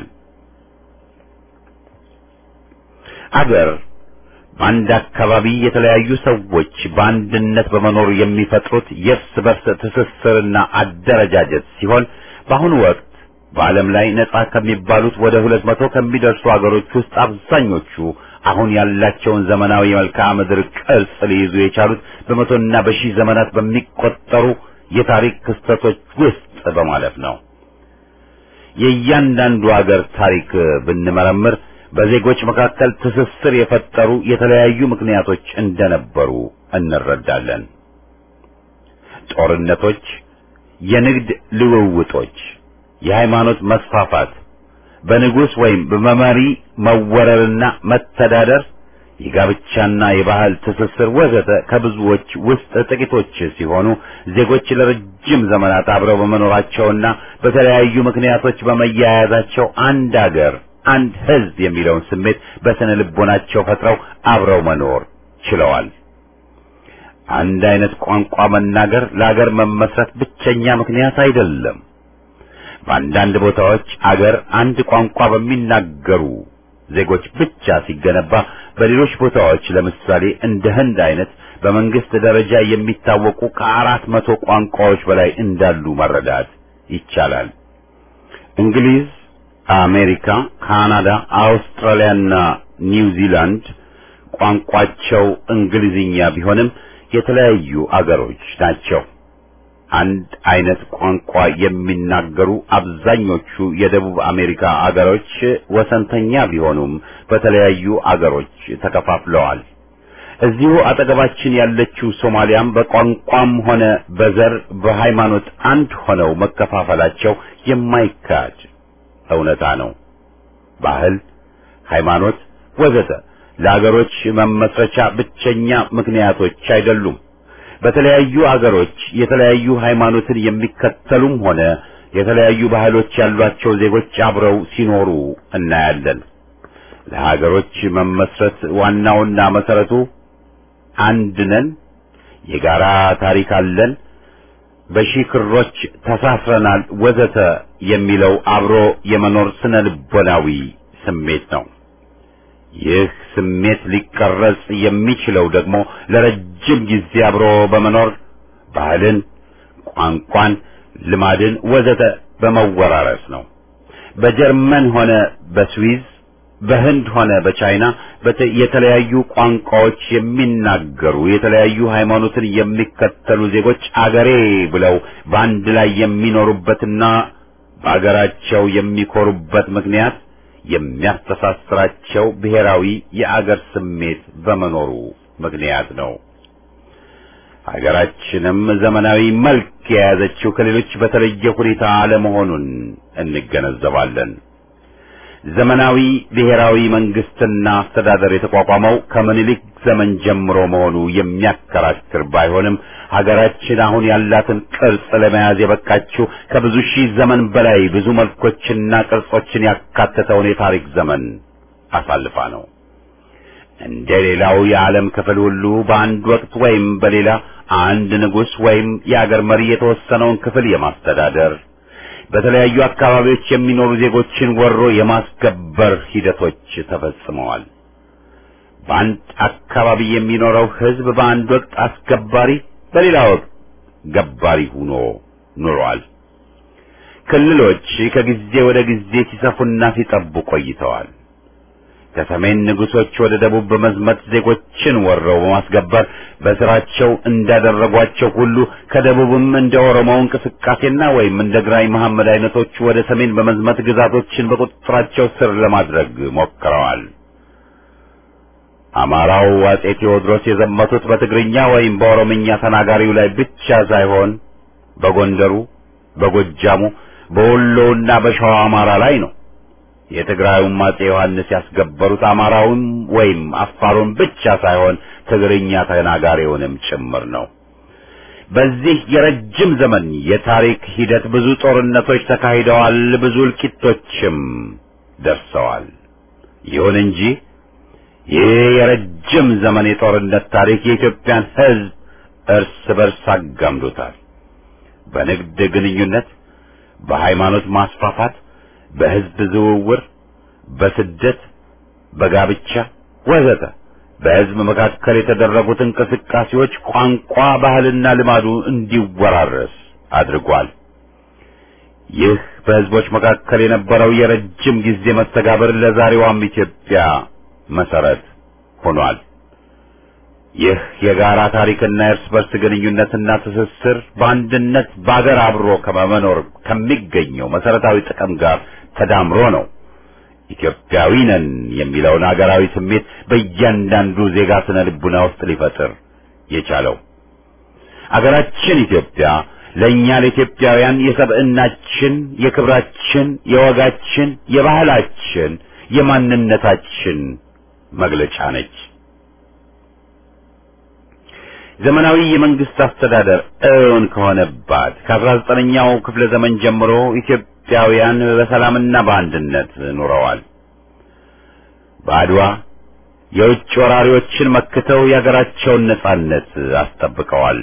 አገር በአንድ አካባቢ የተለያዩ ሰዎች በአንድነት በመኖር የሚፈጥሩት የእርስ በርስ ትስስርና አደረጃጀት ሲሆን በአሁኑ ወቅት በዓለም ላይ ነጻ ከሚባሉት ወደ ሁለት መቶ ከሚደርሱ አገሮች ውስጥ አብዛኞቹ አሁን ያላቸውን ዘመናዊ የመልክዓ ምድር ቅርጽ ሊይዙ የቻሉት በመቶና በሺህ ዘመናት በሚቆጠሩ የታሪክ ክስተቶች ውስጥ በማለፍ ነው። የእያንዳንዱ አገር ታሪክ ብንመረምር በዜጎች መካከል ትስስር የፈጠሩ የተለያዩ ምክንያቶች እንደነበሩ እንረዳለን። ጦርነቶች፣ የንግድ ልውውጦች፣ የሃይማኖት መስፋፋት፣ በንጉሥ ወይም በመሪ መወረርና መተዳደር፣ የጋብቻና የባህል ትስስር ወዘተ ከብዙዎች ውስጥ ጥቂቶች ሲሆኑ ዜጎች ለረጅም ዘመናት አብረው በመኖራቸውና በተለያዩ ምክንያቶች በመያያዛቸው አንድ አገር አንድ ሕዝብ የሚለውን ስሜት በስነ ልቦናቸው ፈጥረው አብረው መኖር ችለዋል። አንድ አይነት ቋንቋ መናገር ለአገር መመስረት ብቸኛ ምክንያት አይደለም። በአንዳንድ ቦታዎች አገር አንድ ቋንቋ በሚናገሩ ዜጎች ብቻ ሲገነባ፣ በሌሎች ቦታዎች ለምሳሌ እንደ ህንድ አይነት በመንግስት ደረጃ የሚታወቁ ከአራት መቶ ቋንቋዎች በላይ እንዳሉ መረዳት ይቻላል። እንግሊዝ፣ አሜሪካ፣ ካናዳ፣ አውስትራሊያና ኒውዚላንድ ቋንቋቸው እንግሊዝኛ ቢሆንም የተለያዩ አገሮች ናቸው። አንድ አይነት ቋንቋ የሚናገሩ አብዛኞቹ የደቡብ አሜሪካ አገሮች ወሰንተኛ ቢሆኑም በተለያዩ አገሮች ተከፋፍለዋል። እዚሁ አጠገባችን ያለችው ሶማሊያም በቋንቋም ሆነ በዘር በሃይማኖት አንድ ሆነው መከፋፈላቸው የማይካድ እውነታ ነው። ባህል፣ ሃይማኖት ወዘተ ለአገሮች መመስረቻ ብቸኛ ምክንያቶች አይደሉም። በተለያዩ አገሮች የተለያዩ ሃይማኖትን የሚከተሉም ሆነ የተለያዩ ባህሎች ያሏቸው ዜጎች አብረው ሲኖሩ እናያለን። ለሀገሮች መመስረት ዋናውና መሰረቱ አንድ ነን፣ የጋራ ታሪክ አለን፣ በሺህ ክሮች ተሳስረናል፣ ወዘተ የሚለው አብሮ የመኖር ስነ ልቦናዊ ስሜት ነው። ይህ ስሜት ሊቀረጽ የሚችለው ደግሞ ለረጅም ጊዜ አብሮ በመኖር ባህልን፣ ቋንቋን፣ ልማድን ወዘተ በመወራረስ ነው። በጀርመን ሆነ በስዊዝ በህንድ ሆነ በቻይና የተለያዩ ቋንቋዎች የሚናገሩ የተለያዩ ሃይማኖትን የሚከተሉ ዜጎች አገሬ ብለው በአንድ ላይ የሚኖሩበትና በአገራቸው የሚኮሩበት ምክንያት የሚያስተሳስራቸው ብሔራዊ የአገር ስሜት በመኖሩ ምክንያት ነው። ሀገራችንም ዘመናዊ መልክ የያዘችው ከሌሎች በተለየ ሁኔታ አለመሆኑን እንገነዘባለን። ዘመናዊ ብሔራዊ መንግስትና አስተዳደር የተቋቋመው ከምኒልክ ዘመን ጀምሮ መሆኑ የሚያከራክር ባይሆንም ሀገራችን አሁን ያላትን ቅርጽ ለመያዝ የበቃችው ከብዙ ሺህ ዘመን በላይ ብዙ መልኮችና ቅርጾችን ያካተተውን የታሪክ ዘመን አሳልፋ ነው። እንደ ሌላው የዓለም ክፍል ሁሉ በአንድ ወቅት ወይም በሌላ አንድ ንጉሥ ወይም የአገር መሪ የተወሰነውን ክፍል የማስተዳደር በተለያዩ አካባቢዎች የሚኖሩ ዜጎችን ወሮ የማስገበር ሂደቶች ተፈጽመዋል። በአንድ አካባቢ የሚኖረው ሕዝብ በአንድ ወቅት አስገባሪ፣ በሌላ ወቅት ገባሪ ሆኖ ኑሯል። ክልሎች ከጊዜ ወደ ጊዜ ሲሰፉና ሲጠቡ ቆይተዋል። ከሰሜን ንጉሶች ወደ ደቡብ በመዝመት ዜጎችን ወረው በማስገበር በስራቸው እንዳደረጓቸው ሁሉ ከደቡብም እንደ ኦሮሞው እንቅስቃሴና ወይም እንደ ግራኝ መሐመድ አይነቶቹ ወደ ሰሜን በመዝመት ግዛቶችን በቁጥጥራቸው ስር ለማድረግ ሞክረዋል። አማራው አጼ ቴዎድሮስ የዘመቱት በትግርኛ ወይም በኦሮምኛ ተናጋሪው ላይ ብቻ ሳይሆን በጎንደሩ፣ በጎጃሙ፣ በወሎውና በሸዋ አማራ ላይ ነው። የትግራዩም አጼ ዮሐንስ ያስገበሩት አማራውን ወይም አፋሩን ብቻ ሳይሆን ትግርኛ ተናጋሪውንም ጭምር ነው። በዚህ የረጅም ዘመን የታሪክ ሂደት ብዙ ጦርነቶች ተካሂደዋል፣ ብዙ እልቂቶችም ደርሰዋል። ይሁን እንጂ ይህ የረጅም ዘመን የጦርነት ታሪክ የኢትዮጵያን ሕዝብ እርስ በርስ አጋምዶታል። በንግድ ግንኙነት፣ በሃይማኖት ማስፋፋት በህዝብ ዝውውር፣ በስደት፣ በጋብቻ ወዘተ በህዝብ መካከል የተደረጉት እንቅስቃሴዎች ቋንቋ፣ ባህልና ልማዱ እንዲወራረስ አድርጓል። ይህ በህዝቦች መካከል የነበረው የረጅም ጊዜ መስተጋብር ለዛሬዋም ኢትዮጵያ መሰረት ሆኗል። ይህ የጋራ ታሪክና የእርስ በርስ ግንኙነትና ትስስር በአንድነት በአገር አብሮ ከመኖር ከሚገኘው መሰረታዊ ጥቅም ጋር ተዳምሮ ነው ኢትዮጵያዊ ነን የሚለውን አገራዊ ስሜት በእያንዳንዱ ዜጋ ስነ ልቡና ውስጥ ሊፈጥር የቻለው። አገራችን ኢትዮጵያ ለእኛ ለኢትዮጵያውያን የሰብዕናችን፣ የክብራችን፣ የወጋችን፣ የባህላችን፣ የማንነታችን መግለጫ ነች። ዘመናዊ የመንግስት አስተዳደር እውን ከሆነባት ከአስራ ዘጠነኛው ክፍለ ዘመን ጀምሮ ኢትዮጵያውያን በሰላምና በአንድነት ኖረዋል። በአድዋ የውጭ ወራሪዎችን መክተው የሀገራቸውን ነጻነት አስጠብቀዋል።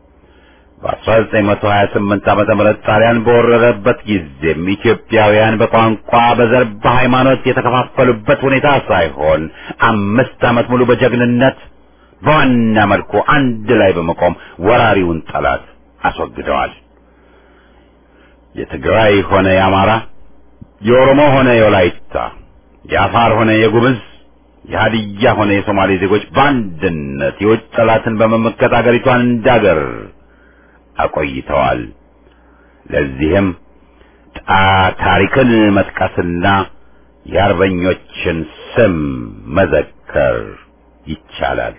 በ1928 ዓመተ ምህረት ጣሊያን በወረረበት ጊዜም ኢትዮጵያውያን በቋንቋ፣ በዘር፣ በሃይማኖት የተከፋፈሉበት ሁኔታ ሳይሆን አምስት ዓመት ሙሉ በጀግንነት በዋና መልኩ አንድ ላይ በመቆም ወራሪውን ጠላት አስወግደዋል። የትግራይ ሆነ የአማራ፣ የኦሮሞ ሆነ የወላይታ፣ የአፋር ሆነ የጉምዝ፣ የሀዲያ ሆነ የሶማሌ ዜጎች በአንድነት የውጭ ጠላትን በመመከት አገሪቷን እንዳገር አቆይተዋል። ለዚህም ታሪክን መጥቀስና የአርበኞችን ስም መዘከር ይቻላል።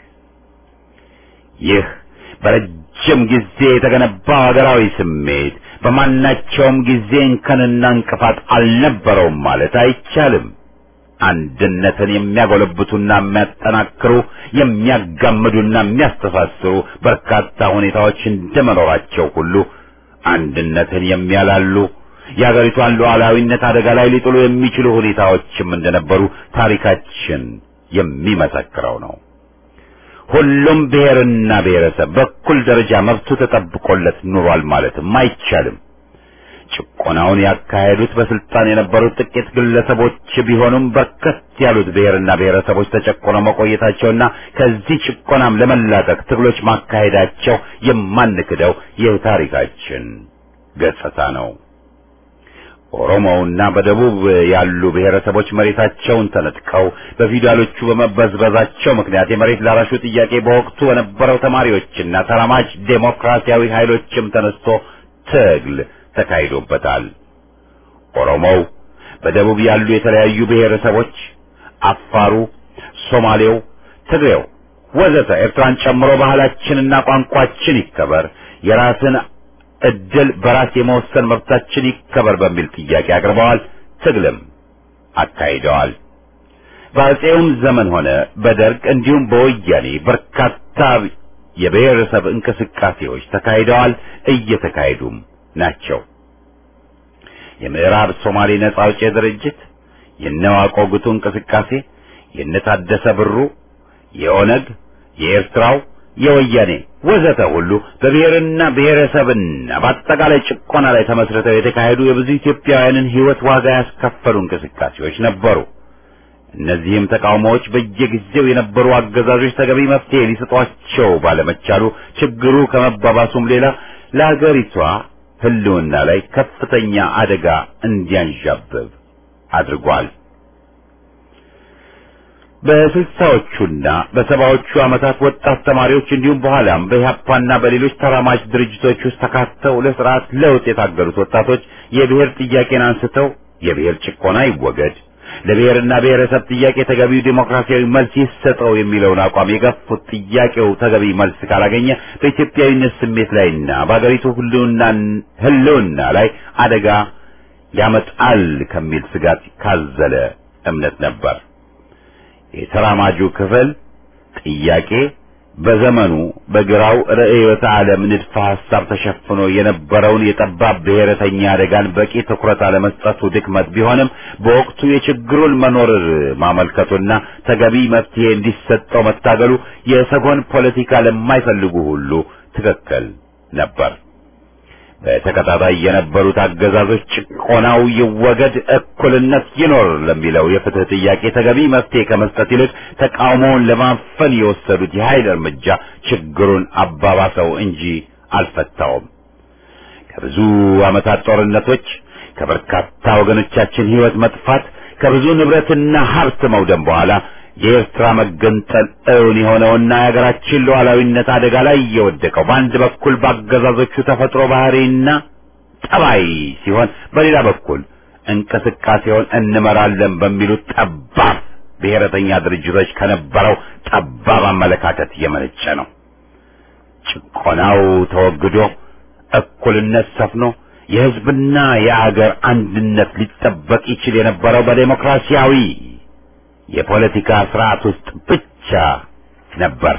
ይህ በረጅም ጊዜ የተገነባው ሀገራዊ ስሜት በማናቸውም ጊዜ እንከንና እንቅፋት አልነበረውም ማለት አይቻልም። አንድነትን የሚያጎለብቱና የሚያጠናክሩ የሚያጋምዱና የሚያስተሳስሩ በርካታ ሁኔታዎች እንደመኖራቸው ሁሉ አንድነትን የሚያላሉ የአገሪቷን ሉዓላዊነት አደጋ ላይ ሊጥሉ የሚችሉ ሁኔታዎችም እንደነበሩ ታሪካችን የሚመሰክረው ነው። ሁሉም ብሔርና ብሔረሰብ በኩል ደረጃ መብቱ ተጠብቆለት ኑሯል ማለትም አይቻልም። ጭቆናውን ያካሄዱት በስልጣን የነበሩት ጥቂት ግለሰቦች ቢሆኑም በርከት ያሉት ብሔርና ብሔረሰቦች ተጨቆነው መቆየታቸውና ከዚህ ጭቆናም ለመላቀቅ ትግሎች ማካሄዳቸው የማንክደው የታሪካችን ገጽታ ነው። ኦሮሞውና በደቡብ ያሉ ብሔረሰቦች መሬታቸውን ተነጥቀው በፊውዳሎቹ በመበዝበዛቸው ምክንያት የመሬት ላራሹ ጥያቄ በወቅቱ በነበረው ተማሪዎችና ተራማጅ ዴሞክራሲያዊ ኃይሎችም ተነስቶ ትግል ተካሂዶበታል። ኦሮሞው፣ በደቡብ ያሉ የተለያዩ ብሔረሰቦች፣ አፋሩ፣ ሶማሌው፣ ትግሬው ወዘተ ኤርትራን ጨምሮ ባህላችንና ቋንቋችን ይከበር፣ የራስን እድል በራስ የመወሰን መብታችን ይከበር በሚል ጥያቄ አቅርበዋል። ትግልም አካሂደዋል። በአፄውም ዘመን ሆነ በደርግ እንዲሁም በወያኔ በርካታ የብሔረሰብ እንቅስቃሴዎች ተካሂደዋል፣ እየተካሄዱም ናቸው። የምዕራብ ሶማሌ ነጻ አውጪ ድርጅት፣ የነዋቆ ጉቱ እንቅስቃሴ፣ የነታደሰ ብሩ፣ የኦነግ፣ የኤርትራው፣ የወያኔ ወዘተ ሁሉ በብሔርና ብሔረሰብና በአጠቃላይ ጭቆና ላይ ተመስርተው የተካሄዱ የብዙ ኢትዮጵያውያንን ሕይወት ዋጋ ያስከፈሉ እንቅስቃሴዎች ነበሩ። እነዚህም ተቃውሞዎች በየጊዜው የነበሩ አገዛዞች ተገቢ መፍትሄ ሊሰጧቸው ባለመቻሉ ችግሩ ከመባባሱም ሌላ ለአገሪቷ ሕልውና ላይ ከፍተኛ አደጋ እንዲያንዣብብ አድርጓል። በስልሳዎቹና በሰባዎቹ ዓመታት ወጣት ተማሪዎች እንዲሁም በኋላም በኢህአፓና በሌሎች ተራማጅ ድርጅቶች ውስጥ ተካተው ለስርዓት ለውጥ የታገሉት ወጣቶች የብሔር ጥያቄን አንስተው የብሔር ጭቆና ይወገድ፣ ለብሔርና ብሔረሰብ ጥያቄ ተገቢው ዴሞክራሲያዊ መልስ ይሰጠው የሚለውን አቋም የገፉት ጥያቄው ተገቢ መልስ ካላገኘ በኢትዮጵያዊነት ስሜት ላይና በአገሪቱ ሕልውና ላይ አደጋ ያመጣል ከሚል ስጋት ካዘለ እምነት ነበር። የተራማጁ ክፍል ጥያቄ በዘመኑ በግራው ርዕዮተ ዓለም ንድፈ ሐሳብ ተሸፍኖ የነበረውን የጠባብ ብሔረተኛ አደጋን በቂ ትኩረት አለመስጠቱ ድክመት ቢሆንም በወቅቱ የችግሩን መኖር ማመልከቱና ተገቢ መፍትሄ እንዲሰጠው መታገሉ የሰጎን ፖለቲካ ለማይፈልጉ ሁሉ ትክክል ነበር። በተከታታይ የነበሩት አገዛዞች ጭቆናው ይወገድ፣ እኩልነት ይኖር ለሚለው የፍትህ ጥያቄ ተገቢ መፍትሄ ከመስጠት ይልቅ ተቃውሞውን ለማፈን የወሰዱት የኃይል እርምጃ ችግሩን አባባሰው እንጂ አልፈታውም። ከብዙ ዓመታት ጦርነቶች፣ ከበርካታ ወገኖቻችን ሕይወት መጥፋት፣ ከብዙ ንብረትና ሀብት መውደም በኋላ የኤርትራ መገንጠል እውን የሆነውና የሀገራችን ሉዓላዊነት አደጋ ላይ የወደቀው በአንድ በኩል በአገዛዞቹ ተፈጥሮ ባህሪና ጠባይ ሲሆን፣ በሌላ በኩል እንቅስቃሴውን እንመራለን በሚሉት ጠባብ ብሔረተኛ ድርጅቶች ከነበረው ጠባብ አመለካከት የመነጨ ነው። ጭቆናው ተወግዶ እኩልነት ሰፍኖ የሕዝብና የአገር አንድነት ሊጠበቅ ይችል የነበረው በዴሞክራሲያዊ የፖለቲካ ስርዓት ውስጥ ብቻ ነበር።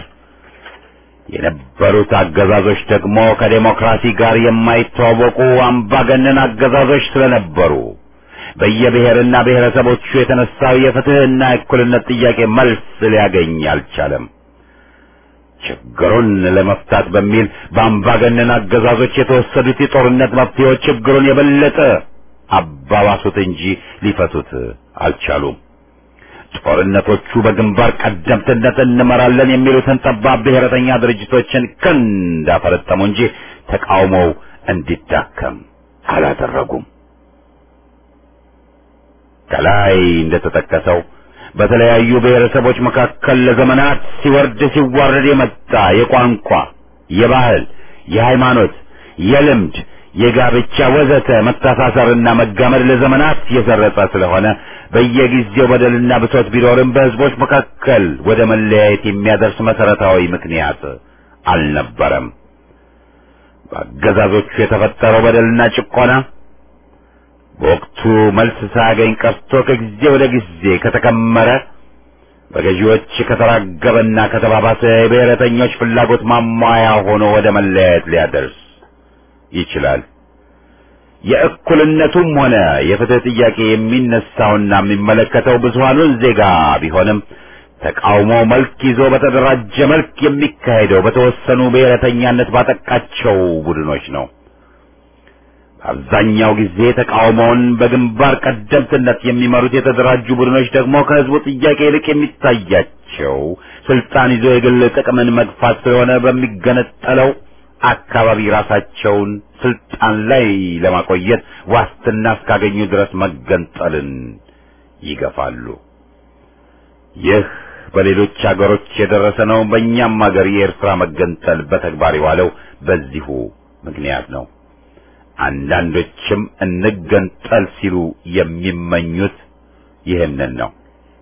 የነበሩት አገዛዞች ደግሞ ከዴሞክራሲ ጋር የማይተዋወቁ አምባገነን አገዛዞች ስለነበሩ በየብሔርና ብሔረሰቦቹ የተነሳው የፍትህና የእኩልነት ጥያቄ መልስ ሊያገኝ አልቻለም። ችግሩን ለመፍታት በሚል በአምባገነን አገዛዞች የተወሰዱት የጦርነት መፍትሄዎች ችግሩን የበለጠ አባባሱት እንጂ ሊፈቱት አልቻሉም። ጦርነቶቹ በግንባር ቀደምትነት እንመራለን የሚሉትን ጠባብ ብሔረተኛ ድርጅቶችን ክንድ አፈረጠሙ እንጂ ተቃውሞው እንዲዳከም አላደረጉም። ከላይ እንደተጠቀሰው በተለያዩ ብሔረሰቦች መካከል ለዘመናት ሲወርድ ሲዋረድ የመጣ የቋንቋ፣ የባህል፣ የሃይማኖት፣ የልምድ፣ የጋብቻ ወዘተ መተሳሰርና መጋመድ ለዘመናት የሰረጸ ስለሆነ በየጊዜው በደልና ብሶት ቢኖርም በሕዝቦች መካከል ወደ መለያየት የሚያደርስ መሰረታዊ ምክንያት አልነበረም። በአገዛዞቹ የተፈጠረው በደልና ጭቆና በወቅቱ መልስ ሳያገኝ ቀርቶ ከጊዜ ወደ ጊዜ ከተከመረ በገዢዎች ከተራገበና ከተባባሰ የብሔረተኞች ፍላጎት ማሟያ ሆኖ ወደ መለያየት ሊያደርስ ይችላል። የእኩልነቱም ሆነ የፍትህ ጥያቄ የሚነሳውና የሚመለከተው ብዙሃኑን ዜጋ ቢሆንም ተቃውሞ መልክ ይዞ በተደራጀ መልክ የሚካሄደው በተወሰኑ ብሔረተኛነት ባጠቃቸው ቡድኖች ነው። በአብዛኛው ጊዜ ተቃውሞውን በግንባር ቀደምትነት የሚመሩት የተደራጁ ቡድኖች ደግሞ ከህዝቡ ጥያቄ ይልቅ የሚታያቸው ስልጣን ይዞ የግል ጥቅምን መግፋት ስለሆነ በሚገነጠለው አካባቢ ራሳቸውን ስልጣን ላይ ለማቆየት ዋስትና እስካገኙ ድረስ መገንጠልን ይገፋሉ። ይህ በሌሎች አገሮች የደረሰ ነው። በእኛም ሀገር የኤርትራ መገንጠል በተግባር የዋለው በዚሁ ምክንያት ነው። አንዳንዶችም እንገንጠል ሲሉ የሚመኙት ይህንን ነው።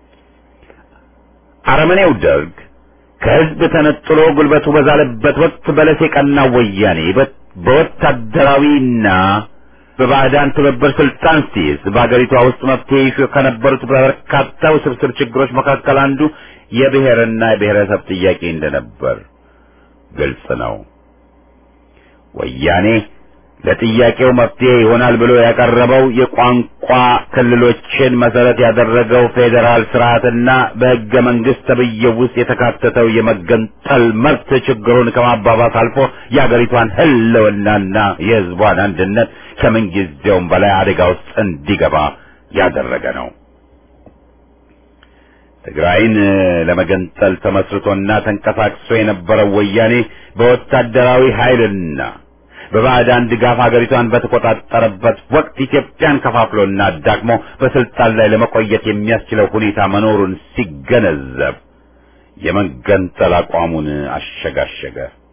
አረመኔው ደርግ ከህዝብ ተነጥሎ ጉልበቱ በዛለበት ወቅት በለስ የቀናው ወያኔ በወታደራዊና በባዕዳን ትብብር ስልጣን ሲይዝ በአገሪቷ ውስጥ መፍትሄ ይሹ ከነበሩት በርካታ ውስብስብ ችግሮች መካከል አንዱ የብሔርና የብሔረሰብ ጥያቄ እንደነበር ግልጽ ነው። ወያኔ ለጥያቄው መፍትሄ ይሆናል ብሎ ያቀረበው የቋንቋ ክልሎችን መሰረት ያደረገው ፌዴራል ስርዓትና በሕገ መንግስት ተብዬው ውስጥ የተካተተው የመገንጠል መብት ችግሩን ከማባባስ አልፎ የአገሪቷን ህልውናና የህዝቧን አንድነት ከምንጊዜውም በላይ አደጋ ውስጥ እንዲገባ ያደረገ ነው። ትግራይን ለመገንጠል ተመስርቶና ተንቀሳቅሶ የነበረው ወያኔ በወታደራዊ ኃይልና በባዕዳን ድጋፍ ሀገሪቷን በተቆጣጠረበት ወቅት ኢትዮጵያን ከፋፍሎና አዳክሞ በስልጣን ላይ ለመቆየት የሚያስችለው ሁኔታ መኖሩን ሲገነዘብ የመገንጠል አቋሙን አሸጋሸገ።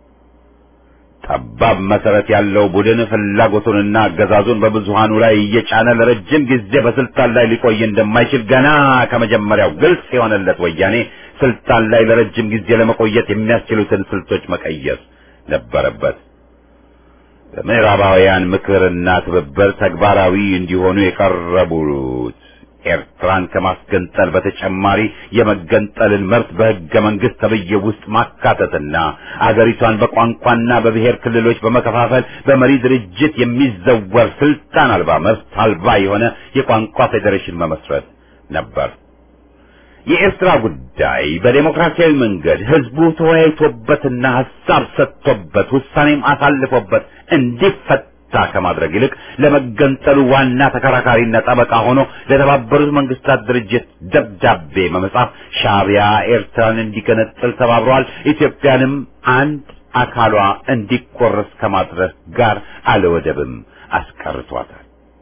ጠባብ መሰረት ያለው ቡድን ፍላጎቱንና አገዛዙን በብዙሃኑ ላይ እየጫነ ለረጅም ጊዜ በስልጣን ላይ ሊቆይ እንደማይችል ገና ከመጀመሪያው ግልጽ የሆነለት ወያኔ ስልጣን ላይ ለረጅም ጊዜ ለመቆየት የሚያስችሉትን ስልቶች መቀየስ ነበረበት። በምዕራባውያን ምክርና ትብብር ተግባራዊ እንዲሆኑ የቀረቡት ኤርትራን ከማስገንጠል በተጨማሪ የመገንጠልን መብት በሕገ መንግስት ተብዬ ውስጥ ማካተትና አገሪቷን በቋንቋና በብሔር ክልሎች በመከፋፈል በመሪ ድርጅት የሚዘወር ስልጣን አልባ መብት አልባ የሆነ የቋንቋ ፌዴሬሽን መመስረት ነበር። የኤርትራ ጉዳይ በዴሞክራሲያዊ መንገድ ህዝቡ ተወያይቶበትና ሀሳብ ሰጥቶበት ውሳኔም አሳልፎበት እንዲፈታ ከማድረግ ይልቅ ለመገንጠሉ ዋና ተከራካሪና ጠበቃ ሆኖ ለተባበሩት መንግስታት ድርጅት ደብዳቤ በመጻፍ ሻዕቢያ ኤርትራን እንዲገነጥል ተባብረዋል፣ ኢትዮጵያንም አንድ አካሏ እንዲቆረስ ከማድረግ ጋር አለወደብም አስቀርቷታል።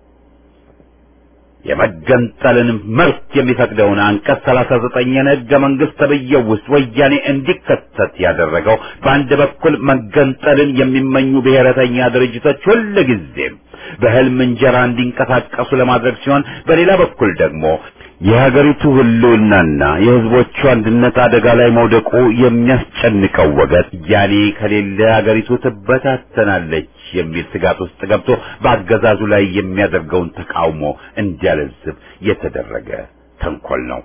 የመገንጠልን መብት የሚፈቅደውን አንቀጽ ሰላሳ ዘጠኝን ህገ መንግስት ተብዬው ውስጥ ወያኔ እንዲከተት ያደረገው በአንድ በኩል መገንጠልን የሚመኙ ብሔረተኛ ድርጅቶች ሁል ጊዜም በህልም እንጀራ እንዲንቀሳቀሱ ለማድረግ ሲሆን፣ በሌላ በኩል ደግሞ የሀገሪቱ ህልውናና የህዝቦቹ አንድነት አደጋ ላይ መውደቁ የሚያስጨንቀው ወገን ያኔ ከሌለ ሀገሪቱ ትበታተናለች የሚል ስጋት ውስጥ ገብቶ በአገዛዙ ላይ የሚያደርገውን ተቃውሞ እንዲያለዝብ የተደረገ ተንኮል ነው።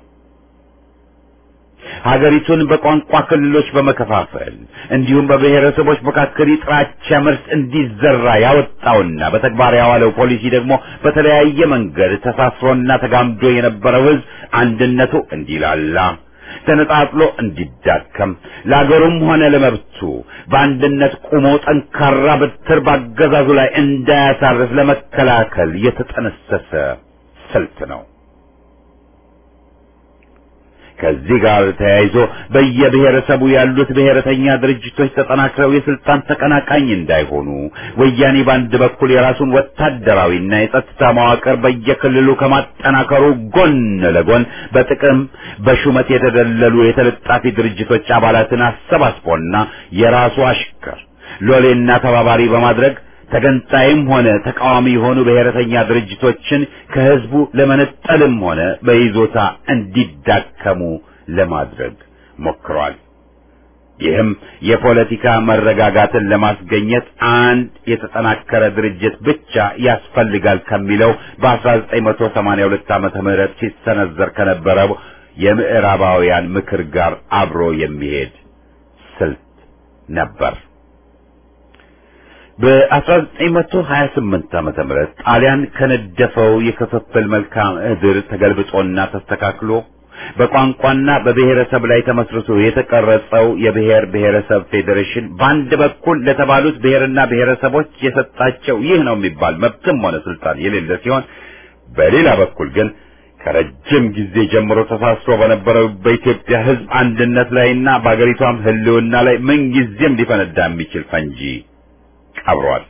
ሀገሪቱን በቋንቋ ክልሎች በመከፋፈል እንዲሁም በብሔረሰቦች መካከል የጥላቻ ምርት እንዲዘራ ያወጣውና በተግባር ያዋለው ፖሊሲ ደግሞ በተለያየ መንገድ ተሳስሮና ተጋምዶ የነበረው ህዝብ አንድነቱ እንዲላላ ተነጣጥሎ እንዲዳከም ለአገሩም ሆነ ለመብቱ በአንድነት ቆሞ ጠንካራ በትር ባገዛዙ ላይ እንዳያሳርፍ ለመከላከል የተጠነሰሰ ስልት ነው። ከዚህ ጋር ተያይዞ በየብሔረሰቡ ያሉት ብሔረተኛ ድርጅቶች ተጠናክረው የስልጣን ተቀናቃኝ እንዳይሆኑ ወያኔ በአንድ በኩል የራሱን ወታደራዊና የጸጥታ መዋቅር በየክልሉ ከማጠናከሩ ጎን ለጎን በጥቅም በሹመት የተደለሉ የተለጣፊ ድርጅቶች አባላትን አሰባስቦና የራሱ አሽከር ሎሌና ተባባሪ በማድረግ ተገንጣይም ሆነ ተቃዋሚ የሆኑ ብሔረተኛ ድርጅቶችን ከህዝቡ ለመነጠልም ሆነ በይዞታ እንዲዳከሙ ለማድረግ ሞክሯል። ይህም የፖለቲካ መረጋጋትን ለማስገኘት አንድ የተጠናከረ ድርጅት ብቻ ያስፈልጋል ከሚለው በ1982 ዓመተ ምህረት ሲሰነዘር ከነበረው የምዕራባውያን ምክር ጋር አብሮ የሚሄድ ስልት ነበር። በ1928 ዓመተ ምህረት ጣሊያን ከነደፈው የክፍፍል መልክዓ ምድር ተገልብጦና ተስተካክሎ በቋንቋና በብሔረሰብ ላይ ተመስርቶ የተቀረጸው የብሔር ብሔረሰብ ፌዴሬሽን በአንድ በኩል ለተባሉት ብሔርና ብሔረሰቦች የሰጣቸው ይህ ነው የሚባል መብትም ሆነ ስልጣን የሌለ ሲሆን በሌላ በኩል ግን ከረጅም ጊዜ ጀምሮ ተሳስሮ በነበረው በኢትዮጵያ ሕዝብ አንድነት ላይና በአገሪቷም ሕልውና ላይ ምንጊዜም ሊፈነዳ የሚችል ፈንጂ ቀብሯል።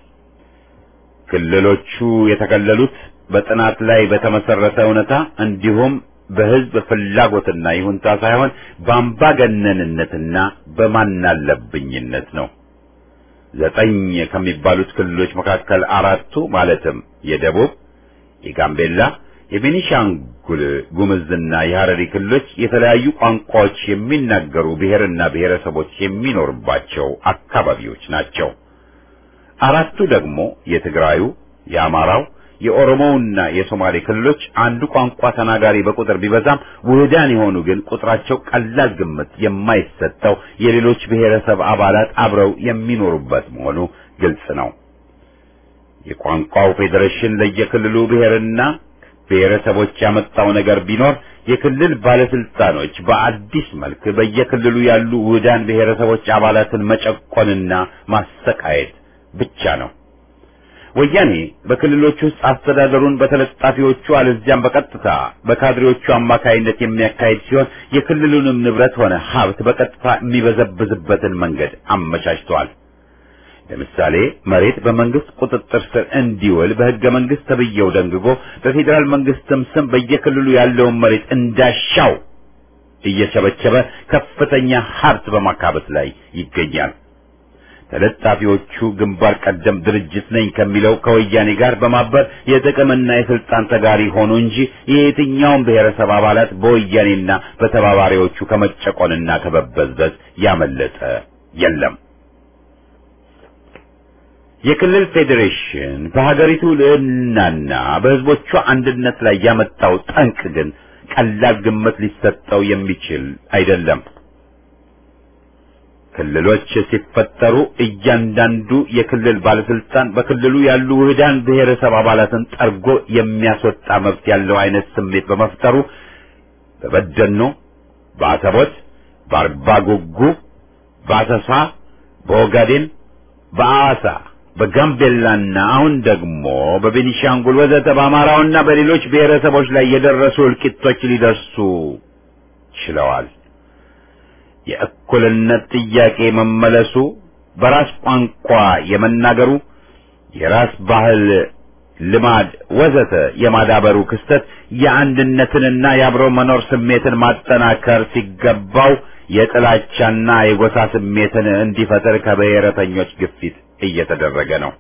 ክልሎቹ የተከለሉት በጥናት ላይ በተመሰረተ እውነታ እንዲሁም በህዝብ ፍላጎትና ይሁንታ ሳይሆን በአምባገነንነትና በማናለብኝነት ነው። ዘጠኝ ከሚባሉት ክልሎች መካከል አራቱ ማለትም የደቡብ፣ የጋምቤላ፣ የቤኒሻንጉል ጉምዝና የሐረሪ ክልሎች የተለያዩ ቋንቋዎች የሚናገሩ ብሔርና ብሔረሰቦች የሚኖርባቸው አካባቢዎች ናቸው። አራቱ ደግሞ የትግራዩ፣ የአማራው የኦሮሞውና የሶማሌ ክልሎች አንዱ ቋንቋ ተናጋሪ በቁጥር ቢበዛም ውህዳን የሆኑ ግን ቁጥራቸው ቀላል ግምት የማይሰጠው የሌሎች ብሔረሰብ አባላት አብረው የሚኖሩበት መሆኑ ግልጽ ነው። የቋንቋው ፌዴሬሽን ለየክልሉ ብሔርና ብሔረሰቦች ያመጣው ነገር ቢኖር የክልል ባለስልጣኖች በአዲስ መልክ በየክልሉ ያሉ ውህዳን ብሔረሰቦች አባላትን መጨቆንና ማሰቃየት ብቻ ነው። ወያኔ በክልሎች ውስጥ አስተዳደሩን በተለጣፊዎቹ አለዚያም በቀጥታ በካድሬዎቹ አማካይነት የሚያካሂድ ሲሆን የክልሉንም ንብረት ሆነ ሀብት በቀጥታ የሚበዘብዝበትን መንገድ አመቻችተዋል። ለምሳሌ መሬት በመንግስት ቁጥጥር ስር እንዲውል በሕገ መንግስት ተብዬው ደንግጎ በፌዴራል መንግስትም ስም በየክልሉ ያለውን መሬት እንዳሻው እየቸበቸበ ከፍተኛ ሀብት በማካበት ላይ ይገኛል። ተለጣፊዎቹ ግንባር ቀደም ድርጅት ነኝ ከሚለው ከወያኔ ጋር በማበር የጥቅምና የስልጣን ተጋሪ ሆኑ እንጂ የየትኛውም ብሔረሰብ አባላት በወያኔና በተባባሪዎቹ ከመጨቆንና ከመበዝበዝ ያመለጠ የለም። የክልል ፌዴሬሽን በሀገሪቱ ልዕልናና በህዝቦቿ አንድነት ላይ ያመጣው ጠንቅ ግን ቀላል ግምት ሊሰጠው የሚችል አይደለም። ክልሎች ሲፈጠሩ እያንዳንዱ የክልል ባለስልጣን በክልሉ ያሉ ውህዳን ብሔረሰብ አባላትን ጠርጎ የሚያስወጣ መብት ያለው አይነት ስሜት በመፍጠሩ በበደኖ፣ በአሰቦት፣ በአርባ ጉጉ፣ በአሰሳ፣ በኦጋዴን፣ በአዋሳ፣ በጋምቤላና አሁን ደግሞ በቤኒሻንጉል ወዘተ በአማራውና በሌሎች ብሔረሰቦች ላይ የደረሱ እልቂቶች ሊደርሱ ችለዋል። የእኩልነት ጥያቄ መመለሱ፣ በራስ ቋንቋ የመናገሩ፣ የራስ ባህል፣ ልማድ ወዘተ የማዳበሩ ክስተት የአንድነትንና የአብሮ መኖር ስሜትን ማጠናከር ሲገባው የጥላቻና የጎሳ ስሜትን እንዲፈጠር ከብሔረተኞች ግፊት እየተደረገ ነው።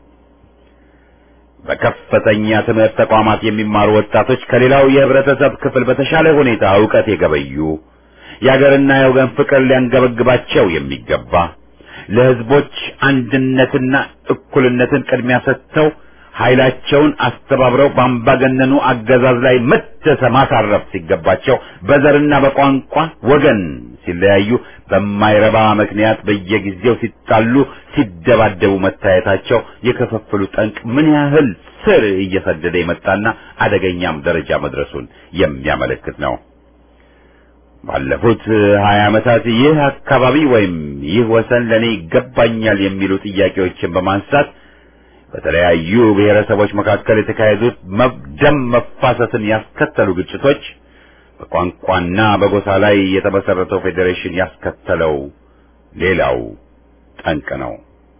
በከፍተኛ ትምህርት ተቋማት የሚማሩ ወጣቶች ከሌላው የህብረተሰብ ክፍል በተሻለ ሁኔታ ዕውቀት የገበዩ የአገርና የወገን ፍቅር ሊያንገበግባቸው የሚገባ ለህዝቦች አንድነትና እኩልነትን ቅድሚያ ሰጥተው ኃይላቸውን አስተባብረው በአምባገነኑ አገዛዝ ላይ መተሰ ማሳረፍ ሲገባቸው በዘርና በቋንቋ ወገን ሲለያዩ በማይረባ ምክንያት በየጊዜው ሲጣሉ፣ ሲደባደቡ መታየታቸው የክፍፍሉ ጠንቅ ምን ያህል ስር እየሰደደ የመጣና አደገኛም ደረጃ መድረሱን የሚያመለክት ነው። ባለፉት ሀያ ዓመታት ይህ አካባቢ ወይም ይህ ወሰን ለኔ ይገባኛል የሚሉ ጥያቄዎችን በማንሳት በተለያዩ ብሔረሰቦች መካከል የተካሄዱት ደም መፋሰስን ያስከተሉ ግጭቶች በቋንቋና በጎሳ ላይ የተመሰረተው ፌዴሬሽን ያስከተለው ሌላው ጠንቅ ነው።